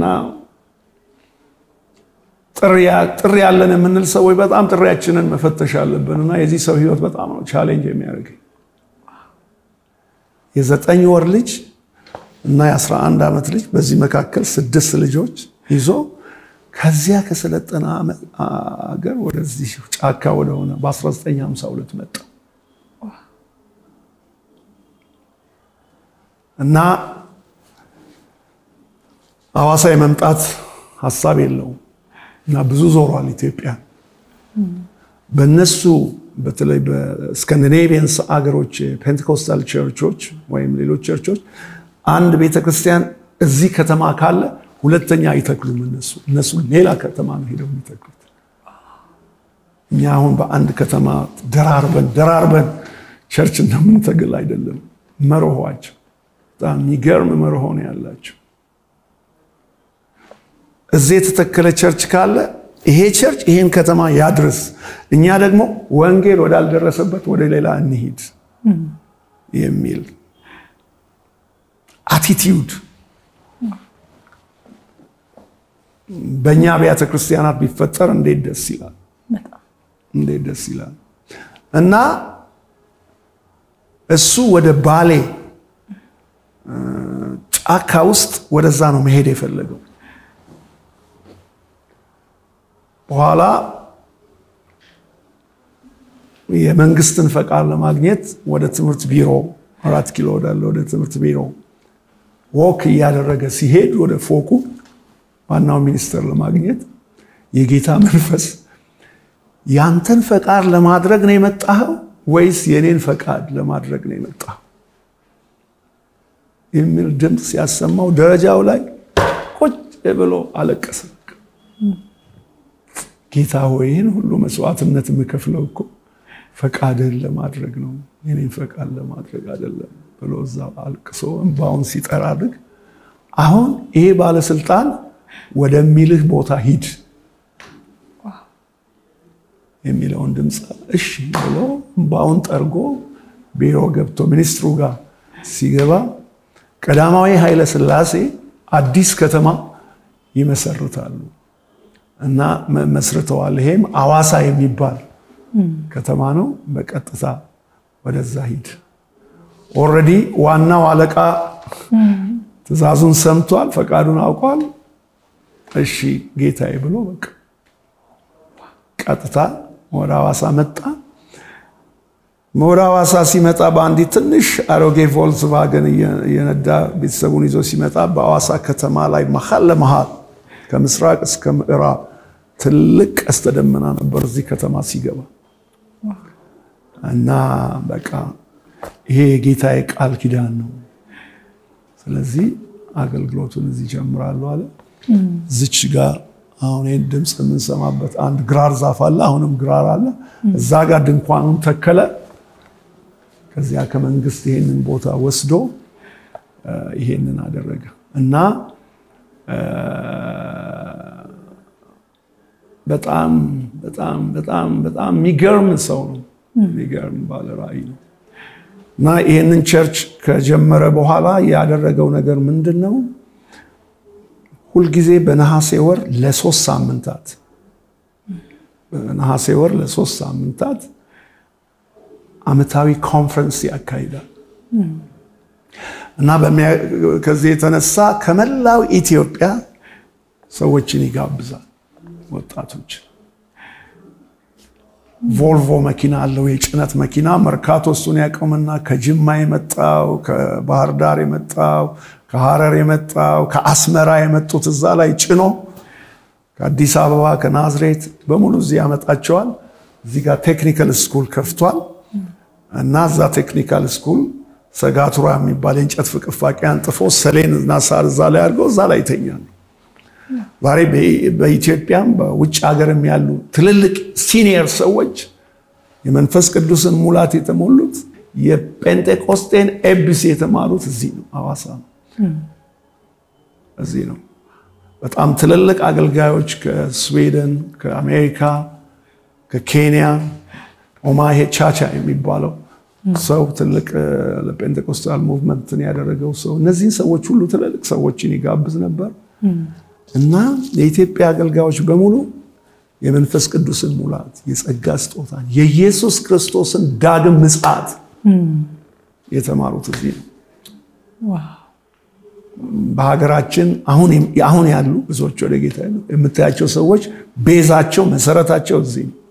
ጥሪ ያለን የምንል ሰዎች በጣም ጥሪያችንን መፈተሽ አለብን እና የዚህ ሰው ህይወት በጣም ነው ቻሌንጅ የሚያደርገኝ የዘጠኝ ወር ልጅ እና የ11 ዓመት ልጅ በዚህ መካከል ስድስት ልጆች ይዞ ከዚያ ከሰለጠነ ሀገር ወደዚህ ጫካ ወደሆነ በ1952 መጣ እና ሐዋሳ የመምጣት ሀሳብ የለውም እና ብዙ ዞሯል ኢትዮጵያ። በነሱ በተለይ በስካንዲኔቪየንስ አገሮች ፔንቴኮስታል ቸርቾች ወይም ሌሎች ቸርቾች አንድ ቤተክርስቲያን እዚህ ከተማ ካለ ሁለተኛ አይተክሉም። እነሱ እነሱ ሌላ ከተማ ነው ሄደው የሚተክሉት። እኛ አሁን በአንድ ከተማ ደራርበን ደራርበን ቸርች እንደምንተግል አይደለም። መርሆዋቸው በጣም የሚገርም መርሆ ነው ያላቸው። እዚህ የተተከለ ቸርች ካለ ይሄ ቸርች ይሄን ከተማ ያድርስ፣ እኛ ደግሞ ወንጌል ወዳልደረሰበት ወደ ሌላ እንሂድ የሚል አቲቲዩድ በእኛ አብያተ ክርስቲያናት ቢፈጠር እንዴት ደስ ይላል! እንዴት ደስ ይላል! እና እሱ ወደ ባሌ ጫካ ውስጥ ወደዛ ነው መሄድ የፈለገው። በኋላ የመንግስትን ፈቃድ ለማግኘት ወደ ትምህርት ቢሮ አራት ኪሎ ወዳለ ወደ ትምህርት ቢሮ ወክ እያደረገ ሲሄድ ወደ ፎቁ ዋናው ሚኒስትር ለማግኘት የጌታ መንፈስ ያንተን ፈቃድ ለማድረግ ነው የመጣኸው ወይስ የኔን ፈቃድ ለማድረግ ነው የመጣኸው የሚል ድምፅ ሲያሰማው ደረጃው ላይ ቁጭ ብሎ አለቀሰ። ጌታ ሆይ ይህን ሁሉ መስዋዕትነት የምከፍለው እኮ ፈቃድህን ለማድረግ ነው፣ የኔን ፈቃድ ለማድረግ አይደለም ብሎ እዛ አልቅሶ እንባውን ሲጠራርግ አሁን ይሄ ባለስልጣን ወደሚልህ ቦታ ሂድ የሚለውን ድምፅ እሺ ብሎ እንባውን ጠርጎ ቢሮ ገብቶ ሚኒስትሩ ጋር ሲገባ ቀዳማዊ ኃይለ ሥላሴ አዲስ ከተማ ይመሰርታሉ እና መስርተዋል። ይሄም አዋሳ የሚባል ከተማ ነው። በቀጥታ ወደዛ ሂድ። ኦልሬዲ ዋናው አለቃ ትዕዛዙን ሰምቷል፣ ፈቃዱን አውቋል። እሺ ጌታዬ ብሎ በቃ ቀጥታ ወደ ሐዋሳ መጣ። ወደ ሐዋሳ ሲመጣ በአንዲት ትንሽ አሮጌ ቮልስቫገን እየነዳ ቤተሰቡን ይዞ ሲመጣ በሐዋሳ ከተማ ላይ መሀል ለመሀል ከምስራቅ እስከ ምዕራብ ትልቅ ቀስተ ደመና ነበር እዚህ ከተማ ሲገባ እና በቃ ይሄ የጌታዬ ቃል ኪዳን ነው። ስለዚህ አገልግሎቱን እዚህ ጀምራለሁ አለ። ዝች ጋር አሁን ይህን ድምፅ የምንሰማበት አንድ ግራር ዛፍ አለ። አሁንም ግራር አለ። እዛ ጋር ድንኳኑን ተከለ። ከዚያ ከመንግስት ይሄንን ቦታ ወስዶ ይሄንን አደረገ እና በጣም በጣም በጣም በጣም የሚገርም ሰው ነው። የሚገርም ባለ ራዕይ ነው እና ይህንን ቸርች ከጀመረ በኋላ ያደረገው ነገር ምንድን ነው? ሁልጊዜ በነሐሴ ወር ለሶስት ሳምንታት በነሐሴ ወር ለሶስት ሳምንታት ዓመታዊ ኮንፈረንስ ያካሂዳል እና ከዚህ የተነሳ ከመላው ኢትዮጵያ ሰዎችን ይጋብዛል። ወጣቶች ቮልቮ መኪና አለው፣ የጭነት መኪና መርካቶ እሱን ያቆምና ከጅማ የመጣው ከባህር ዳር የመጣው ከሐረር የመጣው ከአስመራ የመጡት እዛ ላይ ጭኖ ከአዲስ አበባ ከናዝሬት በሙሉ እዚህ ያመጣቸዋል። እዚህ ጋር ቴክኒካል ስኩል ከፍቷል እና እዛ ቴክኒካል ስኩል ሰጋቱራ የሚባል የእንጨት ፍቅፋቂ አንጥፎ ሰሌን እና ሳር እዛ ላይ አድርገው እዛ ላይ ይተኛሉ። ዛሬ በኢትዮጵያም በውጭ ሀገርም ያሉ ትልልቅ ሲኒየር ሰዎች የመንፈስ ቅዱስን ሙላት የተሞሉት የጴንጤቆስጤን ኤቢሲ የተማሩት እዚህ ነው፣ ሐዋሳ ነው። እዚህ ነው። በጣም ትልልቅ አገልጋዮች ከስዊድን፣ ከአሜሪካ፣ ከኬንያ ኦማሄ ቻቻ የሚባለው ሰው ትልቅ ለጴንጤኮስታል ሙቭመንትን ያደረገው ሰው እነዚህን ሰዎች ሁሉ ትልልቅ ሰዎችን ይጋብዝ ነበር እና የኢትዮጵያ አገልጋዮች በሙሉ የመንፈስ ቅዱስን ሙላት የጸጋ ስጦታን የኢየሱስ ክርስቶስን ዳግም ምጽአት የተማሩት እዚህ ነው። በሀገራችን አሁን ያሉ ብዙዎች ወደ ጌታ የምታያቸው ሰዎች ቤዛቸው መሰረታቸው እዚህ ነው።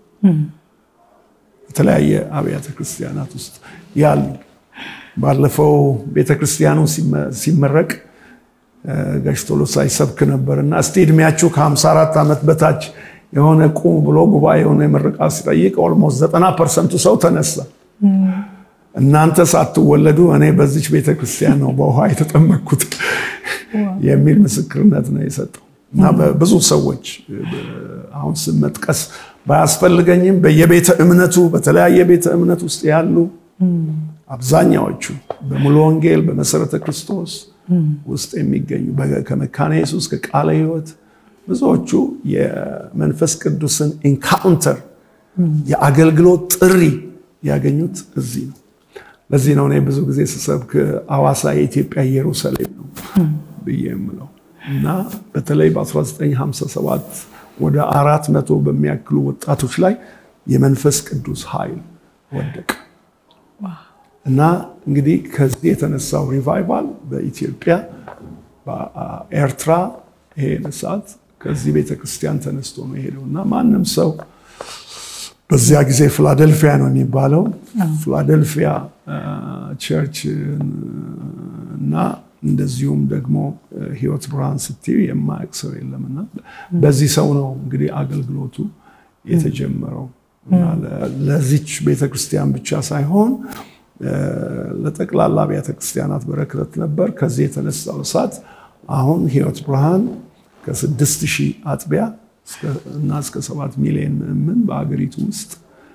የተለያየ አብያተ ክርስቲያናት ውስጥ ያሉ ባለፈው ቤተክርስቲያኑ ሲመረቅ ጋሽ ቶሎሳ ይሰብክ ነበር እና እስቲ እድሜያችሁ ከ54 ዓመት በታች የሆነ ቁም ብሎ ጉባኤ የሆነ የምረቃ ሲጠይቅ ኦልሞስት ዘጠና ፐርሰንቱ ሰው ተነሳ። እናንተ ሳትወለዱ እኔ በዚች ቤተክርስቲያን ነው በውሃ የተጠመቅኩት የሚል ምስክርነት ነው የሰጠው እና ብዙ ሰዎች አሁን ስም መጥቀስ ባያስፈልገኝም በየቤተ እምነቱ በተለያየ ቤተ እምነት ውስጥ ያሉ አብዛኛዎቹ በሙሉ ወንጌል በመሰረተ ክርስቶስ ውስጥ የሚገኙ ከመካነ ኢየሱስ ከቃለ ሕይወት ብዙዎቹ የመንፈስ ቅዱስን ኢንካውንተር የአገልግሎት ጥሪ ያገኙት እዚህ ነው። ለዚህ ነው እኔ ብዙ ጊዜ ስሰብክ ሐዋሳ የኢትዮጵያ ኢየሩሳሌም ነው ብዬ የምለው እና በተለይ በ1957 ወደ አራት መቶ በሚያክሉ ወጣቶች ላይ የመንፈስ ቅዱስ ኃይል ወደቀ እና እንግዲህ ከዚህ የተነሳው ሪቫይቫል በኢትዮጵያ በኤርትራ ይሄ እሳት ከዚህ ቤተክርስቲያን ተነስቶ ነው የሄደው እና ማንም ሰው በዚያ ጊዜ ፊላደልፊያ ነው የሚባለው ፊላደልፊያ ቸርች እና እንደዚሁም ደግሞ ህይወት ብርሃን ስትዩ የማያውቅ ሰው የለምና በዚህ ሰው ነው እንግዲህ አገልግሎቱ የተጀመረው ለዚች ቤተክርስቲያን ብቻ ሳይሆን ለጠቅላላ አብያተ ክርስቲያናት በረከት ነበር። ከዚህ የተነሳው እሳት አሁን ህይወት ብርሃን ከስድስት ሺህ አጥቢያ እና እስከ ሰባት ሚሊዮን ምዕምን በሀገሪቱ ውስጥ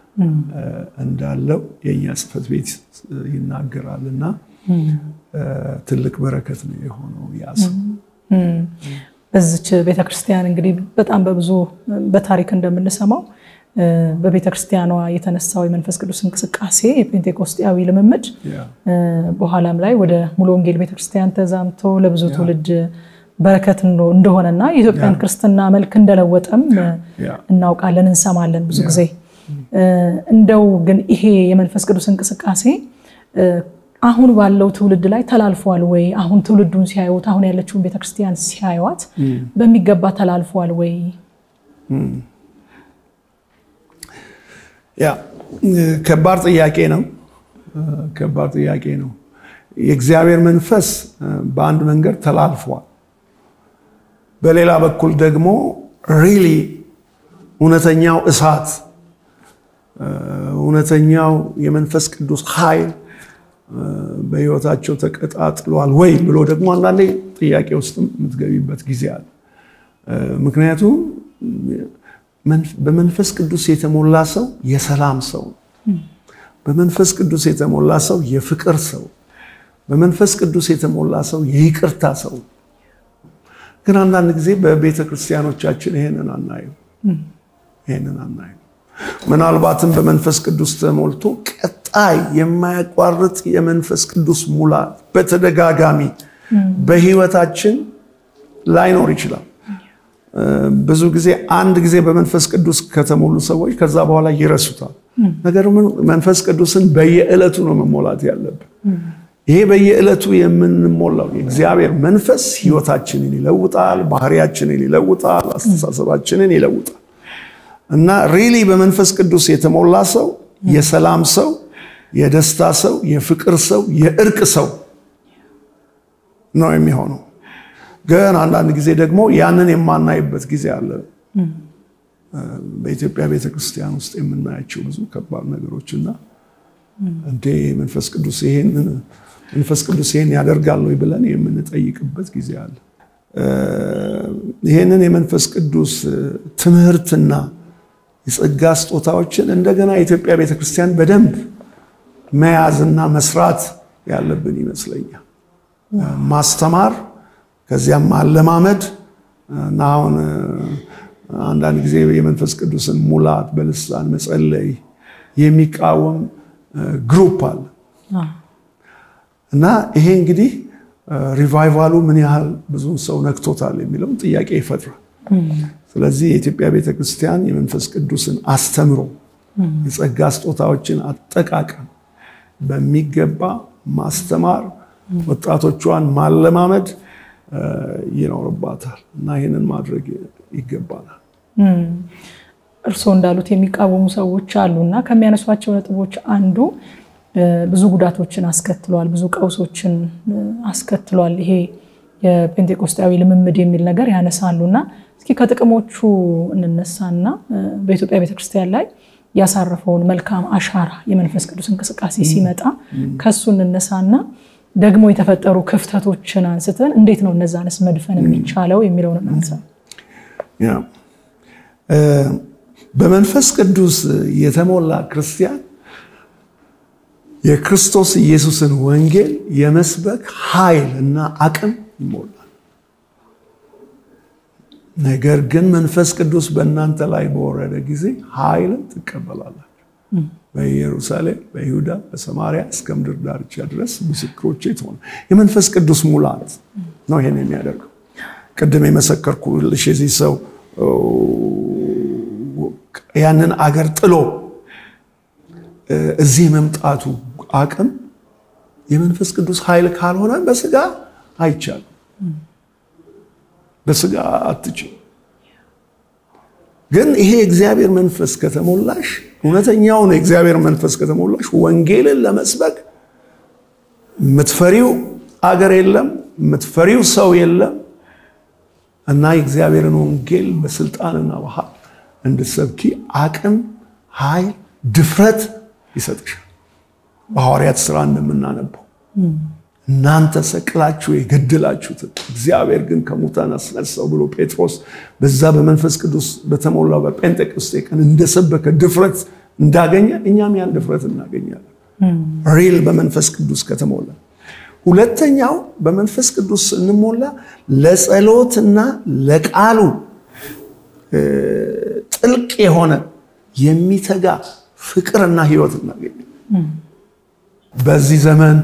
እንዳለው የእኛ ጽሕፈት ቤት ይናገራል እና ትልቅ በረከት ነው የሆነው ያ ሰው። በዚች ቤተክርስቲያን እንግዲህ በጣም በብዙ በታሪክ እንደምንሰማው በቤተክርስቲያኗ የተነሳው የመንፈስ ቅዱስ እንቅስቃሴ የፔንቴኮስጤያዊ ልምምድ በኋላም ላይ ወደ ሙሉ ወንጌል ቤተክርስቲያን ተዛምቶ ለብዙ ትውልድ በረከት እንደሆነና የኢትዮጵያን ክርስትና መልክ እንደለወጠም እናውቃለን፣ እንሰማለን ብዙ ጊዜ። እንደው ግን ይሄ የመንፈስ ቅዱስ እንቅስቃሴ አሁን ባለው ትውልድ ላይ ተላልፏል ወይ? አሁን ትውልዱን ሲያዩት፣ አሁን ያለችውን ቤተክርስቲያን ሲያዩት በሚገባ ተላልፏል ወይ? ያ ከባድ ጥያቄ ነው። ከባድ ጥያቄ ነው። የእግዚአብሔር መንፈስ በአንድ መንገድ ተላልፏል። በሌላ በኩል ደግሞ ሪሊ እውነተኛው እሳት እውነተኛው የመንፈስ ቅዱስ ኃይል በሕይወታቸው ተቀጣጥሏል ወይ ብሎ ደግሞ አንዳንዴ ጥያቄ ውስጥም የምትገቢበት ጊዜ አለ። ምክንያቱም በመንፈስ ቅዱስ የተሞላ ሰው የሰላም ሰው፣ በመንፈስ ቅዱስ የተሞላ ሰው የፍቅር ሰው፣ በመንፈስ ቅዱስ የተሞላ ሰው የይቅርታ ሰው። ግን አንዳንድ ጊዜ በቤተ ክርስቲያኖቻችን ይሄንን አናየው ይሄንን አናየው። ምናልባትም በመንፈስ ቅዱስ ተሞልቶ ቀጣይ የማያቋርጥ የመንፈስ ቅዱስ ሙላት በተደጋጋሚ በህይወታችን ላይኖር ይችላል። ብዙ ጊዜ አንድ ጊዜ በመንፈስ ቅዱስ ከተሞሉ ሰዎች ከዛ በኋላ ይረሱታል። ነገር ግን መንፈስ ቅዱስን በየዕለቱ ነው መሞላት ያለብን። ይሄ በየዕለቱ የምንሞላው የእግዚአብሔር መንፈስ ህይወታችንን ይለውጣል፣ ባህሪያችንን ይለውጣል፣ አስተሳሰባችንን ይለውጣል እና ሪሊ በመንፈስ ቅዱስ የተሞላ ሰው የሰላም ሰው፣ የደስታ ሰው፣ የፍቅር ሰው፣ የእርቅ ሰው ነው የሚሆነው። ግን አንዳንድ ጊዜ ደግሞ ያንን የማናይበት ጊዜ አለ። በኢትዮጵያ ቤተክርስቲያን ውስጥ የምናያቸው ብዙ ከባድ ነገሮች እና እንዴ መንፈስ ቅዱስ ይሄንን መንፈስ ቅዱስ ይሄን ያደርጋል ወይ ብለን የምንጠይቅበት ጊዜ አለ። ይሄንን የመንፈስ ቅዱስ ትምህርትና የጸጋ ስጦታዎችን እንደገና የኢትዮጵያ ቤተክርስቲያን በደንብ መያዝና መስራት ያለብን ይመስለኛል። ማስተማር ከዚያም ማለማመድ እና አሁን አንዳንድ ጊዜ የመንፈስ ቅዱስን ሙላት በልሳን መጸለይ የሚቃወም ግሩፕ አለ እና ይሄ እንግዲህ ሪቫይቫሉ ምን ያህል ብዙ ሰው ነክቶታል የሚለውን ጥያቄ ይፈጥራል። ስለዚህ የኢትዮጵያ ቤተክርስቲያን የመንፈስ ቅዱስን አስተምሮ የጸጋ ስጦታዎችን አጠቃቀም በሚገባ ማስተማር፣ ወጣቶቿን ማለማመድ ይኖርባታል እና ይህንን ማድረግ ይገባናል። እርስዎ እንዳሉት የሚቃወሙ ሰዎች አሉ እና ከሚያነሷቸው ነጥቦች አንዱ ብዙ ጉዳቶችን አስከትሏል፣ ብዙ ቀውሶችን አስከትሏል ይሄ የጴንጤቆስጣዊ ልምምድ የሚል ነገር ያነሳሉ እና እስኪ ከጥቅሞቹ እንነሳና በኢትዮጵያ ቤተክርስቲያን ላይ ያሳረፈውን መልካም አሻራ የመንፈስ ቅዱስ እንቅስቃሴ ሲመጣ ከሱ እንነሳና ደግሞ የተፈጠሩ ክፍተቶችን አንስተን እንዴት ነው እነዛንስ መድፈን የሚቻለው የሚለውን እናንሳ። በመንፈስ ቅዱስ የተሞላ ክርስቲያን የክርስቶስ ኢየሱስን ወንጌል የመስበክ ኃይል እና አቅም ይሞላል። ነገር ግን መንፈስ ቅዱስ በእናንተ ላይ በወረደ ጊዜ ኃይልን ትቀበላላችሁ። በኢየሩሳሌም፣ በይሁዳ፣ በሰማሪያ እስከ ምድር ዳርቻ ድረስ ምስክሮቼ ትሆኑ። የመንፈስ ቅዱስ ሙላት ነው ይሄን የሚያደርገው። ቅድም የመሰከርኩልሽ የዚህ ሰው ያንን አገር ጥሎ እዚህ መምጣቱ አቅም የመንፈስ ቅዱስ ኃይል ካልሆነ በስጋ አይቻልም። በስጋ አትችል። ግን ይሄ የእግዚአብሔር መንፈስ ከተሞላሽ እውነተኛውን የእግዚአብሔር መንፈስ ከተሞላሽ ወንጌልን ለመስበክ የምትፈሪው አገር የለም፣ የምትፈሪው ሰው የለም እና የእግዚአብሔርን ወንጌል በስልጣንና በኃይል እንድትሰብኪ አቅም፣ ኃይል፣ ድፍረት ይሰጥሻል። በሐዋርያት ስራ እንደምናነበው እናንተ ሰቅላችሁ የገደላችሁትን እግዚአብሔር ግን ከሙታን አስነሳው ብሎ ጴጥሮስ በዛ በመንፈስ ቅዱስ በተሞላው በጴንጤቆስጤ ቀን እንደሰበከ ድፍረት እንዳገኘ እኛም ያን ድፍረት እናገኛለን። ሪል በመንፈስ ቅዱስ ከተሞላ። ሁለተኛው በመንፈስ ቅዱስ ስንሞላ ለጸሎትና ለቃሉ ጥልቅ የሆነ የሚተጋ ፍቅርና ህይወት እናገኛለን። በዚህ ዘመን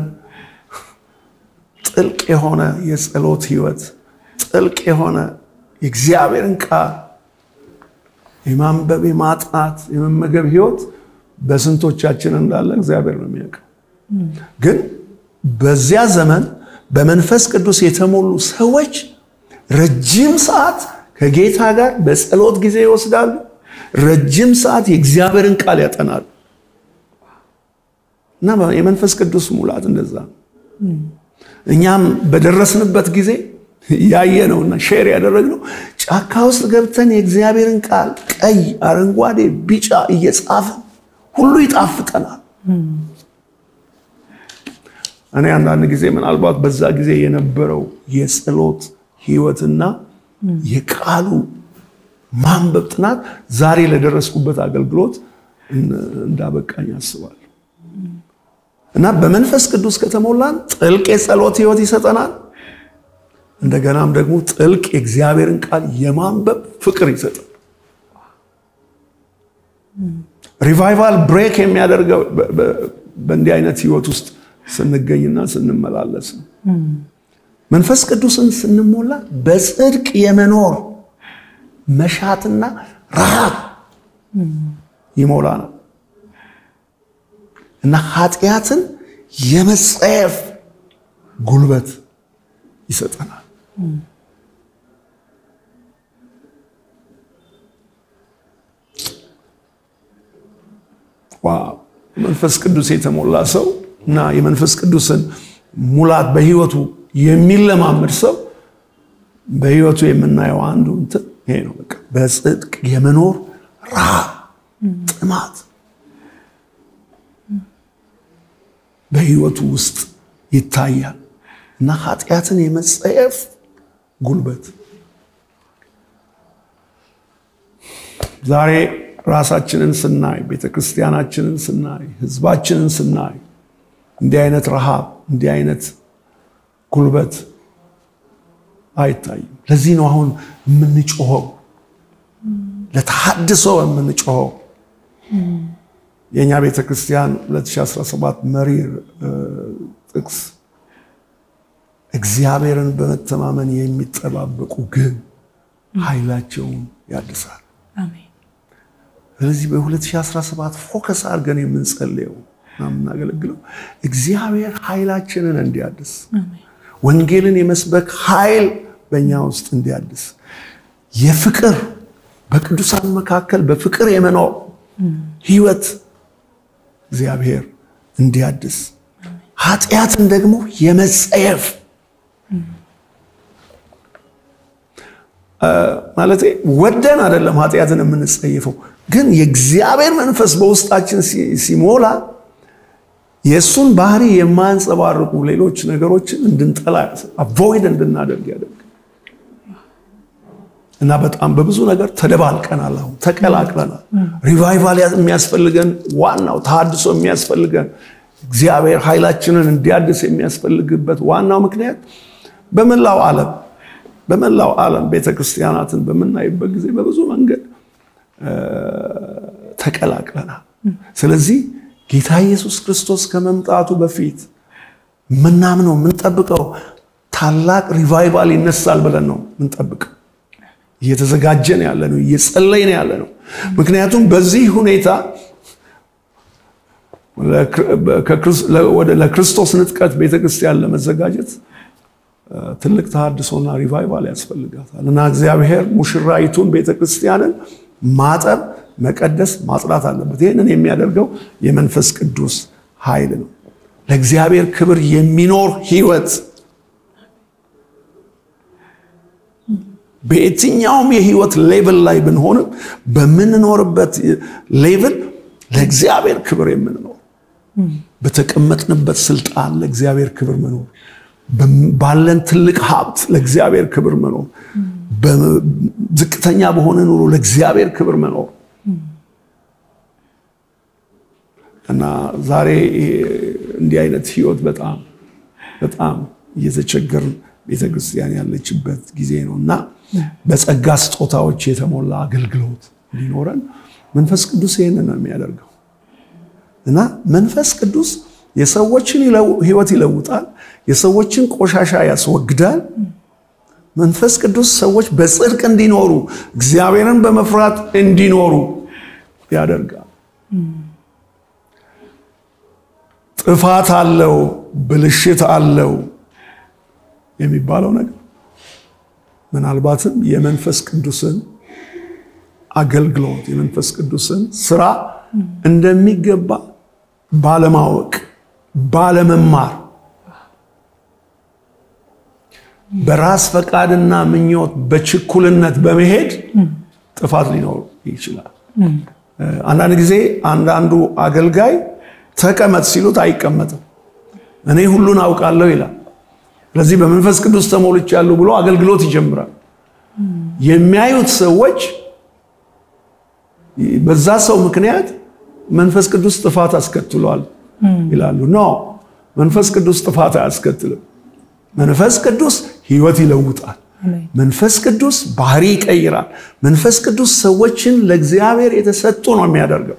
ጥልቅ የሆነ የጸሎት ህይወት፣ ጥልቅ የሆነ የእግዚአብሔርን ቃል የማንበብ የማጥናት የመመገብ ህይወት በስንቶቻችን እንዳለ እግዚአብሔር ነው የሚያውቀው። ግን በዚያ ዘመን በመንፈስ ቅዱስ የተሞሉ ሰዎች ረጅም ሰዓት ከጌታ ጋር በጸሎት ጊዜ ይወስዳሉ። ረጅም ሰዓት የእግዚአብሔርን ቃል ያጠናሉ። እና የመንፈስ ቅዱስ ሙላት እንደዛ ነው። እኛም በደረስንበት ጊዜ ያየነውና ሼር ያደረግነው ጫካ ውስጥ ገብተን የእግዚአብሔርን ቃል ቀይ፣ አረንጓዴ፣ ቢጫ እየጻፍን ሁሉ ይጣፍጠናል። እኔ አንዳንድ ጊዜ ምናልባት በዛ ጊዜ የነበረው የጸሎት ህይወትና የቃሉ ማንበብ ጥናት ዛሬ ለደረስኩበት አገልግሎት እንዳበቃኝ አስባለሁ። እና በመንፈስ ቅዱስ ከተሞላን ጥልቅ የጸሎት ህይወት ይሰጠናል። እንደገናም ደግሞ ጥልቅ የእግዚአብሔርን ቃል የማንበብ ፍቅር ይሰጠናል። ሪቫይቫል ብሬክ የሚያደርገው በእንዲህ አይነት ህይወት ውስጥ ስንገኝና ስንመላለስ ነው። መንፈስ ቅዱስን ስንሞላ በጽድቅ የመኖር መሻትና ረሃብ ይሞላናል እና ኃጢአትን የመጸየፍ ጉልበት ይሰጠናል። ዋው! መንፈስ ቅዱስ የተሞላ ሰው እና የመንፈስ ቅዱስን ሙላት በህይወቱ የሚለማመድ ሰው በህይወቱ የምናየው አንዱ እንትን ይሄ ነው። በቃ በጽድቅ የመኖር ረሃብ፣ ጥማት በህይወቱ ውስጥ ይታያል እና ኃጢአትን የመጸየፍ ጉልበት ዛሬ ራሳችንን ስናይ፣ ቤተክርስቲያናችንን ስናይ፣ ህዝባችንን ስናይ እንዲህ አይነት ረሃብ እንዲህ አይነት ጉልበት አይታይም። ለዚህ ነው አሁን የምንጮኸው፣ ለተሐድሶ የምንጮኸው። የእኛ ቤተክርስቲያን 2017 መሪ ጥቅስ እግዚአብሔርን በመተማመን የሚጠባበቁ ግን ኃይላቸውን ያድሳል። ስለዚህ በ2017 ፎከስ አድርገን የምንጸልየው የምናገለግለው እግዚአብሔር ኃይላችንን እንዲያድስ ወንጌልን የመስበክ ኃይል በእኛ ውስጥ እንዲያድስ የፍቅር በቅዱሳን መካከል በፍቅር የመኖር ህይወት እግዚአብሔር እንዲያድስ ኃጢአትን ደግሞ የመጸየፍ ማለት ወደን አይደለም ኃጢአትን የምንጸየፈው፣ ግን የእግዚአብሔር መንፈስ በውስጣችን ሲሞላ የእሱን ባህሪ የማያንጸባርቁ ሌሎች ነገሮችን እንድንጠላ አቮይድ እንድናደርግ ያደርግ እና በጣም በብዙ ነገር ተደባልቀናል። አሁን ተቀላቅለናል። ሪቫይቫል የሚያስፈልገን ዋናው ተሃድሶ የሚያስፈልገን እግዚአብሔር ኃይላችንን እንዲያድስ የሚያስፈልግበት ዋናው ምክንያት በመላው ዓለም በመላው ዓለም ቤተክርስቲያናትን በምናይበት ጊዜ በብዙ መንገድ ተቀላቅለናል። ስለዚህ ጌታ ኢየሱስ ክርስቶስ ከመምጣቱ በፊት ምናምነው የምንጠብቀው ታላቅ ሪቫይቫል ይነሳል ብለን ነው ምንጠብቀው። እየተዘጋጀን ያለ ነው፣ እየጸለይን ያለ ነው። ምክንያቱም በዚህ ሁኔታ ለክርስቶስ ንጥቀት ቤተክርስቲያን ለመዘጋጀት ትልቅ ተሃድሶና ሪቫይቫል ያስፈልጋታል እና እግዚአብሔር ሙሽራይቱን ቤተክርስቲያንን ማጠብ፣ መቀደስ፣ ማጽዳት አለበት። ይህንን የሚያደርገው የመንፈስ ቅዱስ ኃይል ነው። ለእግዚአብሔር ክብር የሚኖር ህይወት በየትኛውም የህይወት ሌቭል ላይ ብንሆንም በምንኖርበት ሌቭል ለእግዚአብሔር ክብር የምንኖር በተቀመጥንበት ስልጣን ለእግዚአብሔር ክብር መኖር ባለን ትልቅ ሀብት ለእግዚአብሔር ክብር መኖር ዝቅተኛ በሆነ ኑሮ ለእግዚአብሔር ክብር መኖር እና ዛሬ እንዲህ አይነት ህይወት በጣም በጣም እየተቸገርን ቤተክርስቲያን ያለችበት ጊዜ ነው እና በጸጋ ስጦታዎች የተሞላ አገልግሎት እንዲኖረን መንፈስ ቅዱስ ይህንን ነው የሚያደርገው እና መንፈስ ቅዱስ የሰዎችን ህይወት ይለውጣል። የሰዎችን ቆሻሻ ያስወግዳል። መንፈስ ቅዱስ ሰዎች በጽድቅ እንዲኖሩ እግዚአብሔርን በመፍራት እንዲኖሩ ያደርጋል። ጥፋት አለው፣ ብልሽት አለው የሚባለው ነገር ምናልባትም የመንፈስ ቅዱስን አገልግሎት የመንፈስ ቅዱስን ስራ እንደሚገባ ባለማወቅ ባለመማር በራስ ፈቃድና ምኞት በችኩልነት በመሄድ ጥፋት ሊኖር ይችላል። አንዳንድ ጊዜ አንዳንዱ አገልጋይ ተቀመጥ ሲሉት አይቀመጥም። እኔ ሁሉን አውቃለሁ ይላል። ስለዚህ በመንፈስ ቅዱስ ተሞልቻለሁ ብሎ አገልግሎት ይጀምራል። የሚያዩት ሰዎች በዛ ሰው ምክንያት መንፈስ ቅዱስ ጥፋት አስከትሏል ይላሉ። ኖ መንፈስ ቅዱስ ጥፋት አያስከትልም። መንፈስ ቅዱስ ህይወት ይለውጣል። መንፈስ ቅዱስ ባህሪ ይቀይራል። መንፈስ ቅዱስ ሰዎችን ለእግዚአብሔር የተሰጡ ነው የሚያደርገው።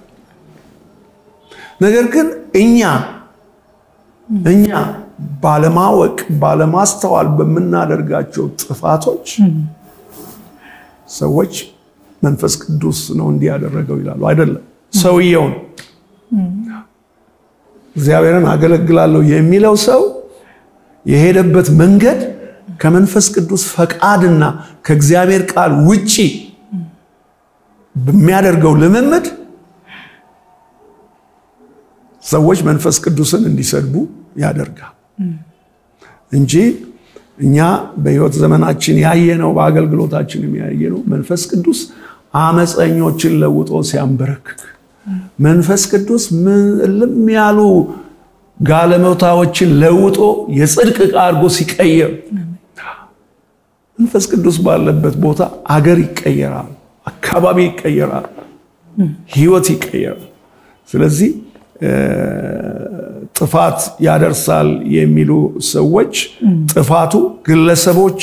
ነገር ግን እኛ እኛ ባለማወቅ ባለማስተዋል በምናደርጋቸው ጥፋቶች ሰዎች መንፈስ ቅዱስ ነው እንዲህ ያደረገው ይላሉ። አይደለም፣ ሰውየው ነው። እግዚአብሔርን አገለግላለሁ የሚለው ሰው የሄደበት መንገድ ከመንፈስ ቅዱስ ፈቃድና ከእግዚአብሔር ቃል ውጪ በሚያደርገው ልምምድ ሰዎች መንፈስ ቅዱስን እንዲሰድቡ ያደርጋል እንጂ እኛ በሕይወት ዘመናችን ያየነው በአገልግሎታችንም ያየነው መንፈስ ቅዱስ አመፀኞችን ለውጦ ሲያንበረክክ፣ መንፈስ ቅዱስ ምልም ያሉ ጋለሞታዎችን ለውጦ የጽድቅ ዕቃ አድርጎ ሲቀየር፣ መንፈስ ቅዱስ ባለበት ቦታ አገር ይቀየራል፣ አካባቢ ይቀየራል፣ ሕይወት ይቀየራል። ስለዚህ ጥፋት ያደርሳል የሚሉ ሰዎች ጥፋቱ ግለሰቦች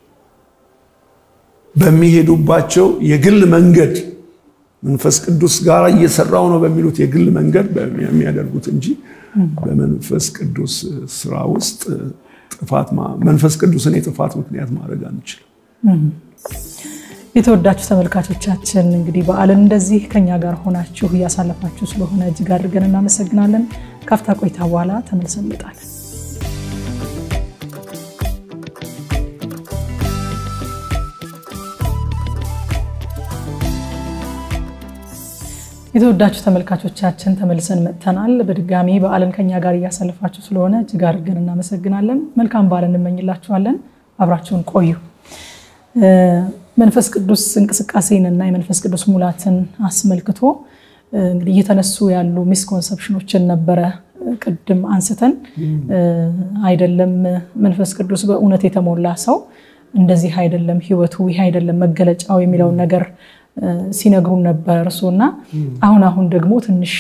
በሚሄዱባቸው የግል መንገድ መንፈስ ቅዱስ ጋር እየሰራው ነው በሚሉት የግል መንገድ የሚያደርጉት እንጂ በመንፈስ ቅዱስ ስራ ውስጥ ጥፋት መንፈስ ቅዱስን የጥፋት ምክንያት ማድረግ አንችልም። የተወዳችሁ ተመልካቾቻችን እንግዲህ በዓልን እንደዚህ ከኛ ጋር ሆናችሁ እያሳለፋችሁ ስለሆነ እጅግ አድርገን እናመሰግናለን። ካፍታ ቆይታ በኋላ ተመልሰን እንመጣለን። የተወዳችሁ ተመልካቾቻችን ተመልሰን መጥተናል። በድጋሚ በዓልን ከኛ ጋር እያሳለፋችሁ ስለሆነ እጅግ አድርገን እናመሰግናለን። መልካም በዓል እንመኝላችኋለን። አብራችሁን ቆዩ። መንፈስ ቅዱስ እንቅስቃሴን እና የመንፈስ ቅዱስ ሙላትን አስመልክቶ እንግዲህ እየተነሱ ያሉ ሚስኮንሰፕሽኖችን ነበረ ቅድም አንስተን አይደለም መንፈስ ቅዱስ በእውነት የተሞላ ሰው እንደዚህ አይደለም ህይወቱ፣ ይህ አይደለም መገለጫው የሚለውን ነገር ሲነግሩን ነበር እርሱ እና አሁን አሁን ደግሞ ትንሽ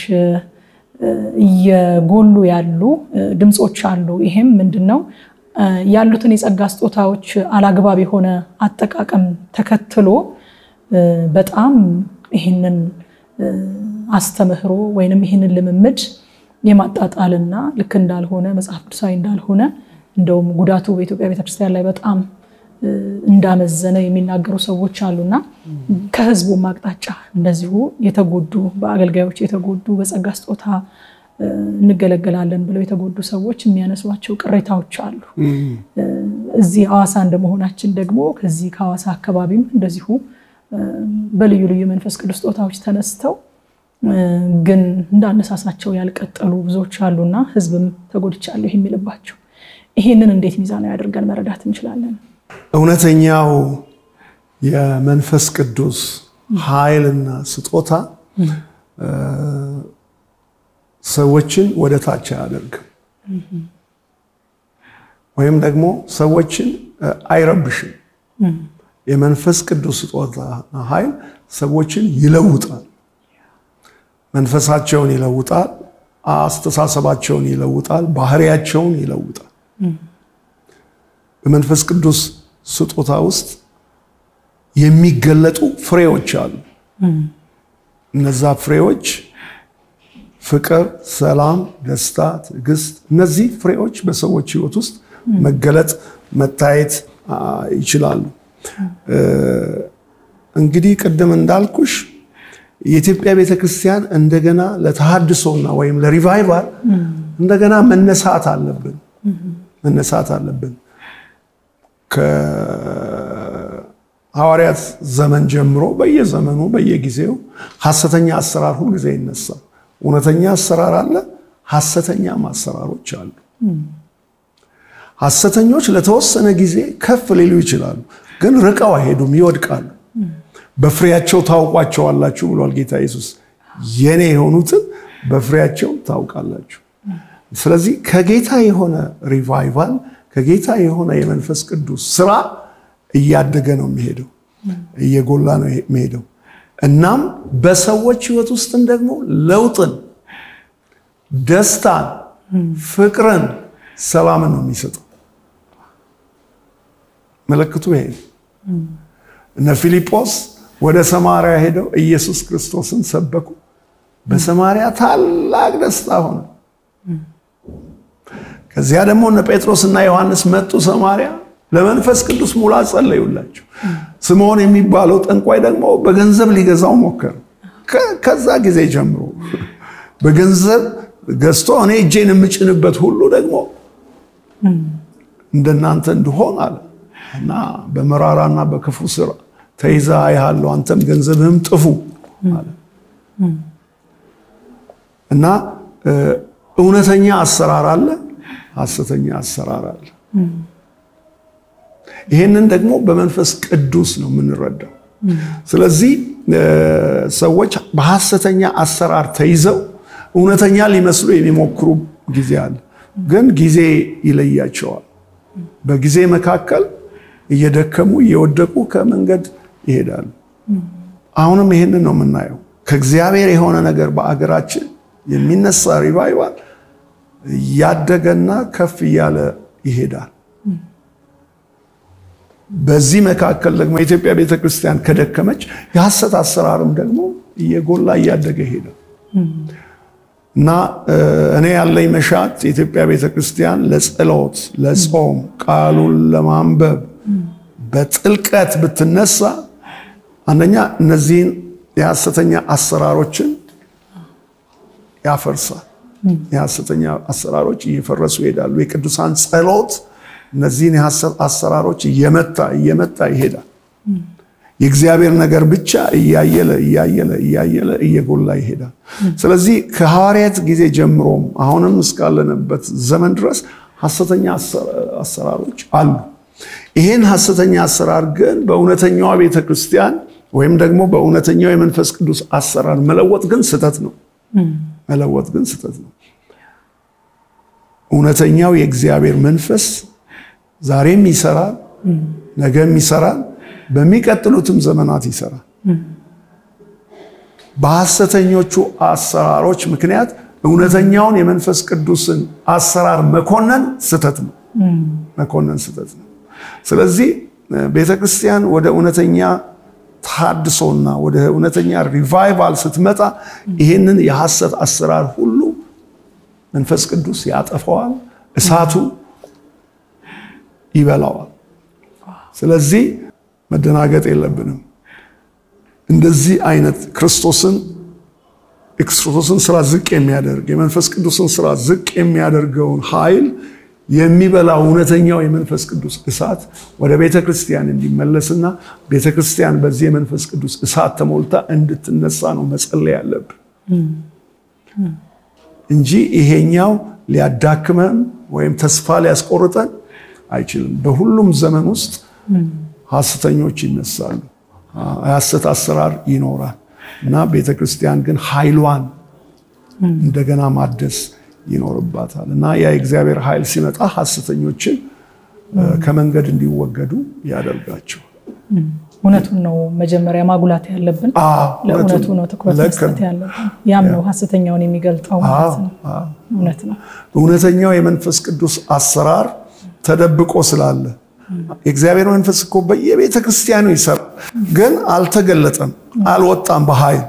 እየጎሉ ያሉ ድምፆች አሉ። ይሄም ምንድን ነው? ያሉትን የጸጋ ስጦታዎች አላግባብ የሆነ አጠቃቀም ተከትሎ በጣም ይህንን አስተምህሮ ወይንም ይህንን ልምምድ የማጣጣልና ልክ እንዳልሆነ መጽሐፍ ቅዱሳዊ እንዳልሆነ እንደውም ጉዳቱ በኢትዮጵያ ቤተክርስቲያን ላይ በጣም እንዳመዘነ የሚናገሩ ሰዎች አሉና ከህዝቡም አቅጣጫ እንደዚሁ የተጎዱ በአገልጋዮች የተጎዱ በጸጋ ስጦታ እንገለገላለን ብለው የተጎዱ ሰዎች የሚያነሷቸው ቅሬታዎች አሉ። እዚህ ሐዋሳ እንደመሆናችን ደግሞ ከዚህ ከሐዋሳ አካባቢም እንደዚሁ በልዩ ልዩ መንፈስ ቅዱስ ስጦታዎች ተነስተው ግን እንዳነሳሳቸው ያልቀጠሉ ብዙዎች አሉና ህዝብም ተጎድቻለሁ የሚልባቸው ይሄንን እንዴት ሚዛናዊ አድርገን መረዳት እንችላለን? እውነተኛው የመንፈስ ቅዱስ ኃይልና ስጦታ ሰዎችን ወደ ታች አያደርግም፣ ወይም ደግሞ ሰዎችን አይረብሽም። የመንፈስ ቅዱስ ስጦታ ኃይል ሰዎችን ይለውጣል፣ መንፈሳቸውን ይለውጣል፣ አስተሳሰባቸውን ይለውጣል፣ ባህሪያቸውን ይለውጣል። በመንፈስ ቅዱስ ስጦታ ውስጥ የሚገለጡ ፍሬዎች አሉ። እነዛ ፍሬዎች ፍቅር፣ ሰላም፣ ደስታ፣ ትዕግስት፣ እነዚህ ፍሬዎች በሰዎች ህይወት ውስጥ መገለጥ መታየት ይችላሉ። እንግዲህ ቅድም እንዳልኩሽ የኢትዮጵያ ቤተክርስቲያን እንደገና ለተሃድሶና ወይም ለሪቫይቫል እንደገና መነሳት አለብን መነሳት አለብን። ከሐዋርያት ዘመን ጀምሮ በየዘመኑ በየጊዜው ሐሰተኛ አሰራር ሁልጊዜ ይነሳል። እውነተኛ አሰራር አለ፣ ሐሰተኛም አሰራሮች አሉ። ሐሰተኞች ለተወሰነ ጊዜ ከፍ ሊሉ ይችላሉ፣ ግን ርቀው አይሄዱም፣ ይወድቃሉ። በፍሬያቸው ታውቋቸዋላችሁ ብሏል ጌታ ኢየሱስ። የኔ የሆኑትን በፍሬያቸው ታውቃላችሁ። ስለዚህ ከጌታ የሆነ ሪቫይቫል ከጌታ የሆነ የመንፈስ ቅዱስ ስራ እያደገ ነው የሚሄደው፣ እየጎላ ነው የሚሄደው። እናም በሰዎች ህይወት ውስጥም ደግሞ ለውጥን፣ ደስታን፣ ፍቅርን፣ ሰላምን ነው የሚሰጠው። ምልክቱ ይሄ እነ ፊልጶስ ወደ ሰማርያ ሄደው ኢየሱስ ክርስቶስን ሰበኩ። በሰማርያ ታላቅ ደስታ ሆነ። ከዚያ ደግሞ እነ ጴጥሮስ እና ዮሐንስ መጡ ሰማርያ፣ ለመንፈስ ቅዱስ ሙላት ጸለዩላቸው። ስምዖን የሚባለው ጠንቋይ ደግሞ በገንዘብ ሊገዛው ሞከረ። ከዛ ጊዜ ጀምሮ በገንዘብ ገዝቶ እኔ እጄን የምጭንበት ሁሉ ደግሞ እንደናንተ እንድሆን አለ እና በመራራና በክፉ ስራ ተይዛ አይሃለሁ፣ አንተም ገንዘብህም ጥፉ አለ እና እውነተኛ አሰራር አለ፣ ሐሰተኛ አሰራር አለ። ይህንን ደግሞ በመንፈስ ቅዱስ ነው የምንረዳው። ስለዚህ ሰዎች በሐሰተኛ አሰራር ተይዘው እውነተኛ ሊመስሉ የሚሞክሩ ጊዜ አለ፣ ግን ጊዜ ይለያቸዋል። በጊዜ መካከል እየደከሙ እየወደቁ ከመንገድ ይሄዳሉ። አሁንም ይህንን ነው የምናየው። ከእግዚአብሔር የሆነ ነገር በአገራችን የሚነሳ ሪቫይቫል እያደገና ከፍ እያለ ይሄዳል። በዚህ መካከል ደግሞ የኢትዮጵያ ቤተክርስቲያን ከደከመች የሐሰት አሰራርም ደግሞ እየጎላ እያደገ ይሄዳል እና እኔ ያለኝ መሻት የኢትዮጵያ ቤተክርስቲያን ለጸሎት፣ ለጾም፣ ቃሉን ለማንበብ በጥልቀት ብትነሳ አንደኛ እነዚህን የሐሰተኛ አሰራሮችን ያፈርሳል። የሐሰተኛ አሰራሮች እየፈረሱ ይሄዳሉ። የቅዱሳን ጸሎት እነዚህን የሐሰት አሰራሮች እየመታ እየመታ ይሄዳል። የእግዚአብሔር ነገር ብቻ እያየለ እያየለ እያየለ እየጎላ ይሄዳል። ስለዚህ ከሐዋርያት ጊዜ ጀምሮም አሁንም እስካለንበት ዘመን ድረስ ሐሰተኛ አሰራሮች አሉ። ይህን ሐሰተኛ አሰራር ግን በእውነተኛዋ ቤተ ክርስቲያን ወይም ደግሞ በእውነተኛው የመንፈስ ቅዱስ አሰራር መለወጥ ግን ስህተት ነው። መለወጥ ግን ስህተት ነው። እውነተኛው የእግዚአብሔር መንፈስ ዛሬም ይሰራል፣ ነገም ይሰራል፣ በሚቀጥሉትም ዘመናት ይሰራል። በሐሰተኞቹ አሰራሮች ምክንያት እውነተኛውን የመንፈስ ቅዱስን አሰራር መኮነን ስህተት ነው። መኮነን ስህተት ነው። ስለዚህ ቤተ ክርስቲያን ወደ እውነተኛ ታድሶና ወደ እውነተኛ ሪቫይቫል ስትመጣ ይህንን የሐሰት አሰራር ሁሉ መንፈስ ቅዱስ ያጠፈዋል፣ እሳቱ ይበላዋል። ስለዚህ መደናገጥ የለብንም። እንደዚህ አይነት ክርስቶስን የክርስቶስን ስራ ዝቅ የሚያደርግ የመንፈስ ቅዱስን ስራ ዝቅ የሚያደርገውን ኃይል የሚበላ እውነተኛው የመንፈስ ቅዱስ እሳት ወደ ቤተ ክርስቲያን እንዲመለስና ቤተ ክርስቲያን በዚህ የመንፈስ ቅዱስ እሳት ተሞልታ እንድትነሳ ነው መጸለይ ያለብን እንጂ ይሄኛው ሊያዳክመን ወይም ተስፋ ሊያስቆርጠን አይችልም። በሁሉም ዘመን ውስጥ ሐሰተኞች ይነሳሉ፣ የሐሰት አሰራር ይኖራል እና ቤተ ክርስቲያን ግን ኃይሏን እንደገና ማደስ ይኖርባታል እና ያ የእግዚአብሔር ኃይል ሲመጣ ሐሰተኞችን ከመንገድ እንዲወገዱ ያደርጋቸዋል። እውነቱን ነው መጀመሪያ ማጉላት ያለብን። ለእውነቱ ነው ትኩረት መስጠት ያለብን። ያም ነው ሐሰተኛውን የሚገልጠው ማለት ነው። እውነት ነው። እውነተኛው የመንፈስ ቅዱስ አሰራር ተደብቆ ስላለ የእግዚአብሔር መንፈስ እኮ በየቤተ ክርስቲያኑ ይሰራል፣ ግን አልተገለጠም፣ አልወጣም በኃይል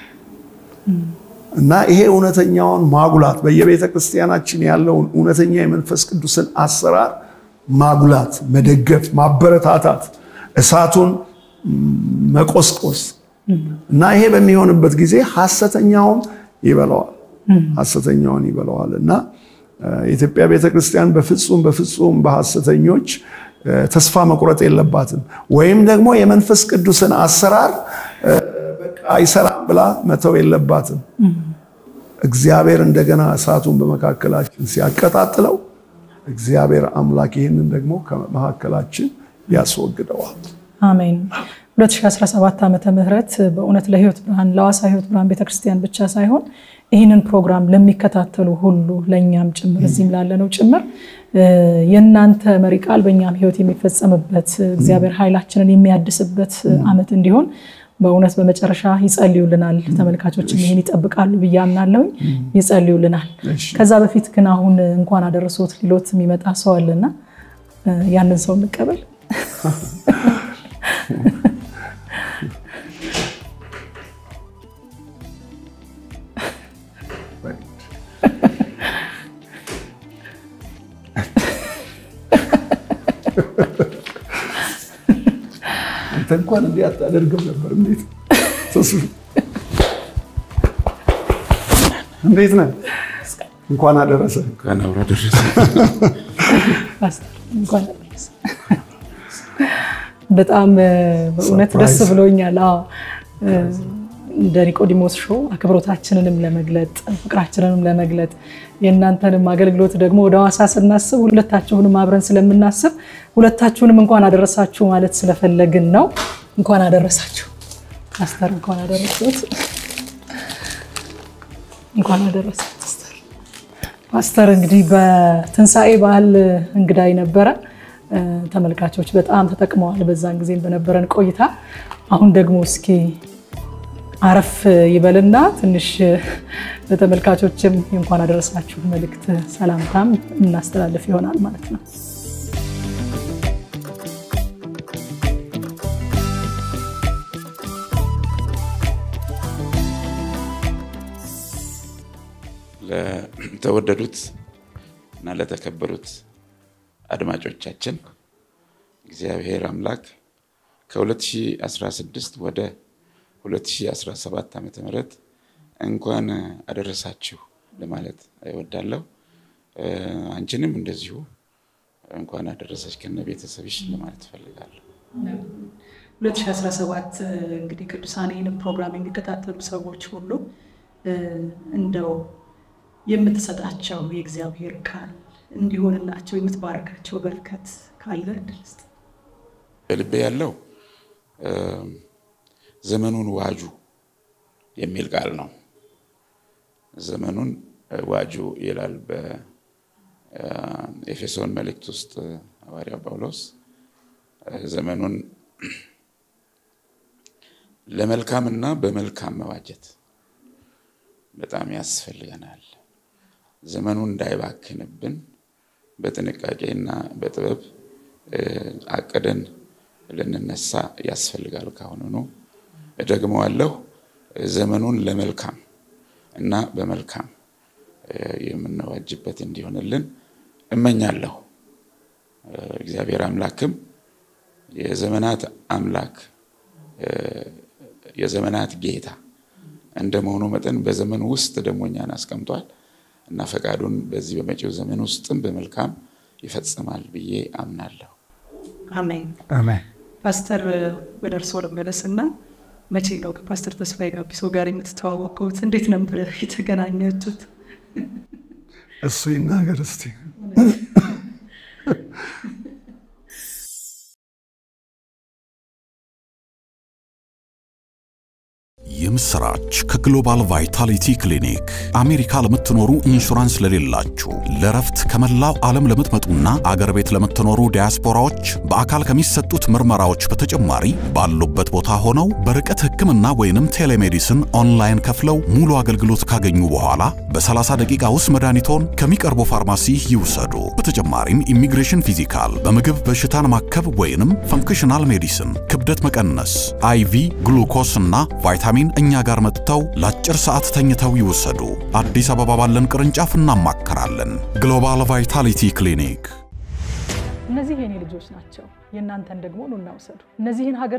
እና ይሄ እውነተኛውን ማጉላት በየቤተ ክርስቲያናችን ያለውን እውነተኛ የመንፈስ ቅዱስን አሰራር ማጉላት፣ መደገፍ፣ ማበረታታት፣ እሳቱን መቆስቆስ እና ይሄ በሚሆንበት ጊዜ ሐሰተኛውን ይበለዋል ሐሰተኛውን ይበለዋል እና የኢትዮጵያ ቤተ ክርስቲያን በፍጹም በፍጹም በሐሰተኞች ተስፋ መቁረጥ የለባትም። ወይም ደግሞ የመንፈስ ቅዱስን አሰራር አይሰራም ብላ መተው የለባትም። እግዚአብሔር እንደገና እሳቱን በመካከላችን ሲያቀጣጥለው እግዚአብሔር አምላክ ይህንን ደግሞ ከመካከላችን ያስወግደዋል። አሜን። 2017 ዓመተ ምህረት በእውነት ለህይወት ብርሃን ለሐዋሳ ህይወት ብርሃን ቤተክርስቲያን ብቻ ሳይሆን ይህንን ፕሮግራም ለሚከታተሉ ሁሉ ለእኛም ጭምር እዚህም ላለነው ጭምር የእናንተ መሪ ቃል በእኛም ህይወት የሚፈጸምበት እግዚአብሔር ኃይላችንን የሚያድስበት ዓመት እንዲሆን በእውነት በመጨረሻ ይጸልዩልናል። ተመልካቾችም ይህን ይጠብቃሉ ብዬ አምናለሁኝ። ይጸልዩልናል። ከዛ በፊት ግን አሁን እንኳን አደረሶት ሊሎት የሚመጣ ሰው አለና ያንን ሰው እንቀበል። አንተ እንኳን እንዲህ አታደርግም ነበር። እንዴት እንዴት ነህ? እንኳን አደረሰ። በጣም በእውነት ደስ ብሎኛል። እንደ ኒቆዲሞስ ሾው አክብሮታችንንም ለመግለጥ ፍቅራችንንም ለመግለጥ የእናንተንም አገልግሎት ደግሞ ወደ ሐዋሳ ስናስብ ሁለታችሁንም አብረን ስለምናስብ ሁለታችሁንም እንኳን አደረሳችሁ ማለት ስለፈለግን ነው። እንኳን አደረሳችሁ ፓስተር፣ እንኳን አደረሱት፣ እንኳን አደረሳት ፓስተር። ፓስተር እንግዲህ በትንሣኤ በዓል እንግዳይ ነበረ። ተመልካቾች በጣም ተጠቅመዋል በዛን ጊዜም በነበረን ቆይታ። አሁን ደግሞ እስኪ አረፍ ይበልና ትንሽ ለተመልካቾችም እንኳን አደረሳችሁ መልእክት ሰላምታም እናስተላልፍ ይሆናል ማለት ነው። ለተወደዱት እና ለተከበሩት አድማጮቻችን እግዚአብሔር አምላክ ከ2016 ወደ 2017 ዓ ም እንኳን አደረሳችሁ ለማለት እወዳለሁ። አንቺንም እንደዚሁ እንኳን አደረሰች ከነ ቤተሰብሽ ለማለት እፈልጋለሁ። 2017 እንግዲህ ቅዱሳን ይህንን ፕሮግራም የሚከታተሉ ሰዎች ሁሉ እንደው የምትሰጣቸው የእግዚአብሔር ቃል እንዲሆንላቸው የምትባረካቸው በረከት ካለ እድል ስጥ። በልቤ ያለው ዘመኑን ዋጁ የሚል ቃል ነው። ዘመኑን ዋጁ ይላል በኤፌሶን መልእክት ውስጥ ሐዋርያው ጳውሎስ ዘመኑን ለመልካምና በመልካም መዋጀት በጣም ያስፈልገናል። ዘመኑ እንዳይባክንብን በጥንቃቄና በጥበብ አቅደን ልንነሳ ያስፈልጋል። ካሁኑኑ እደግመዋለሁ፣ ዘመኑን ለመልካም እና በመልካም የምንዋጅበት እንዲሆንልን እመኛለሁ። እግዚአብሔር አምላክም የዘመናት አምላክ የዘመናት ጌታ እንደመሆኑ መጠን በዘመን ውስጥ ደግሞ እኛን አስቀምጧል እና ፈቃዱን በዚህ በመጪው ዘመን ውስጥም በመልካም ይፈጽማል ብዬ አምናለሁ። አሜን። አሜን። ፓስተር ወደ እርስዎ ልመለስና መቼ ነው ከፓስተር ተስፋዬ ጋቢሶ ጋር የምትተዋወቁት? እንዴት ነበር የተገናኛችሁት? እሱ ይናገር እስቲ። የምስራች ከግሎባል ቫይታሊቲ ክሊኒክ አሜሪካ ለምትኖሩ ኢንሹራንስ ለሌላችሁ ለረፍት ከመላው ዓለም ለምትመጡና አገር ቤት ለምትኖሩ ዲያስፖራዎች በአካል ከሚሰጡት ምርመራዎች በተጨማሪ ባሉበት ቦታ ሆነው በርቀት ሕክምና ወይንም ቴሌሜዲስን ኦንላይን ከፍለው ሙሉ አገልግሎት ካገኙ በኋላ በ30 ደቂቃ ውስጥ መድኃኒቶን ከሚቀርቡ ፋርማሲ ይውሰዱ። በተጨማሪም ኢሚግሬሽን ፊዚካል፣ በምግብ በሽታን ማከብ ወይንም ፈንክሽናል ሜዲሲን፣ ክብደት መቀነስ፣ አይቪ ግሉኮስ እና ቫይታሚን እኛ ጋር መጥተው ለአጭር ሰዓት ተኝተው ይወሰዱ። አዲስ አበባ ባለን ቅርንጫፍ እናማከራለን። ግሎባል ቫይታሊቲ ክሊኒክ። እነዚህ የኔ ልጆች ናቸው፣ የእናንተን ደግሞ ኑ እናውሰዱ። እነዚህን ሀገር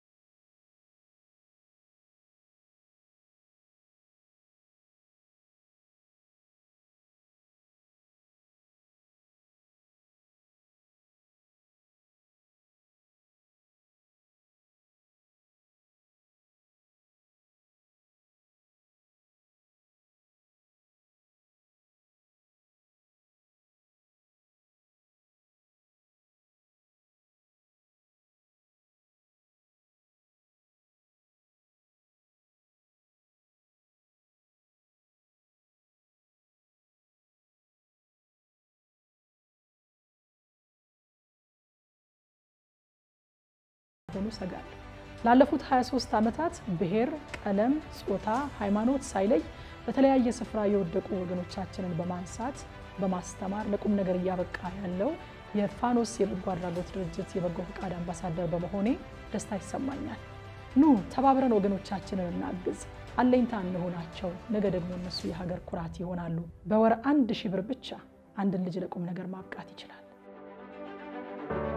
ሆኑ ሰጋለሁ። ላለፉት 23 ዓመታት ብሔር፣ ቀለም፣ ጾታ፣ ሃይማኖት ሳይለይ በተለያየ ስፍራ የወደቁ ወገኖቻችንን በማንሳት በማስተማር ለቁም ነገር እያበቃ ያለው የፋኖስ የበጎ አድራጎት ድርጅት የበጎ ፈቃድ አምባሳደር በመሆኔ ደስታ ይሰማኛል። ኑ ተባብረን ወገኖቻችንን እናግዝ፣ አለኝታ እንሆናቸው። ነገ ደግሞ እነሱ የሀገር ኩራት ይሆናሉ። በወር አንድ ሺህ ብር ብቻ አንድን ልጅ ለቁም ነገር ማብቃት ይችላል።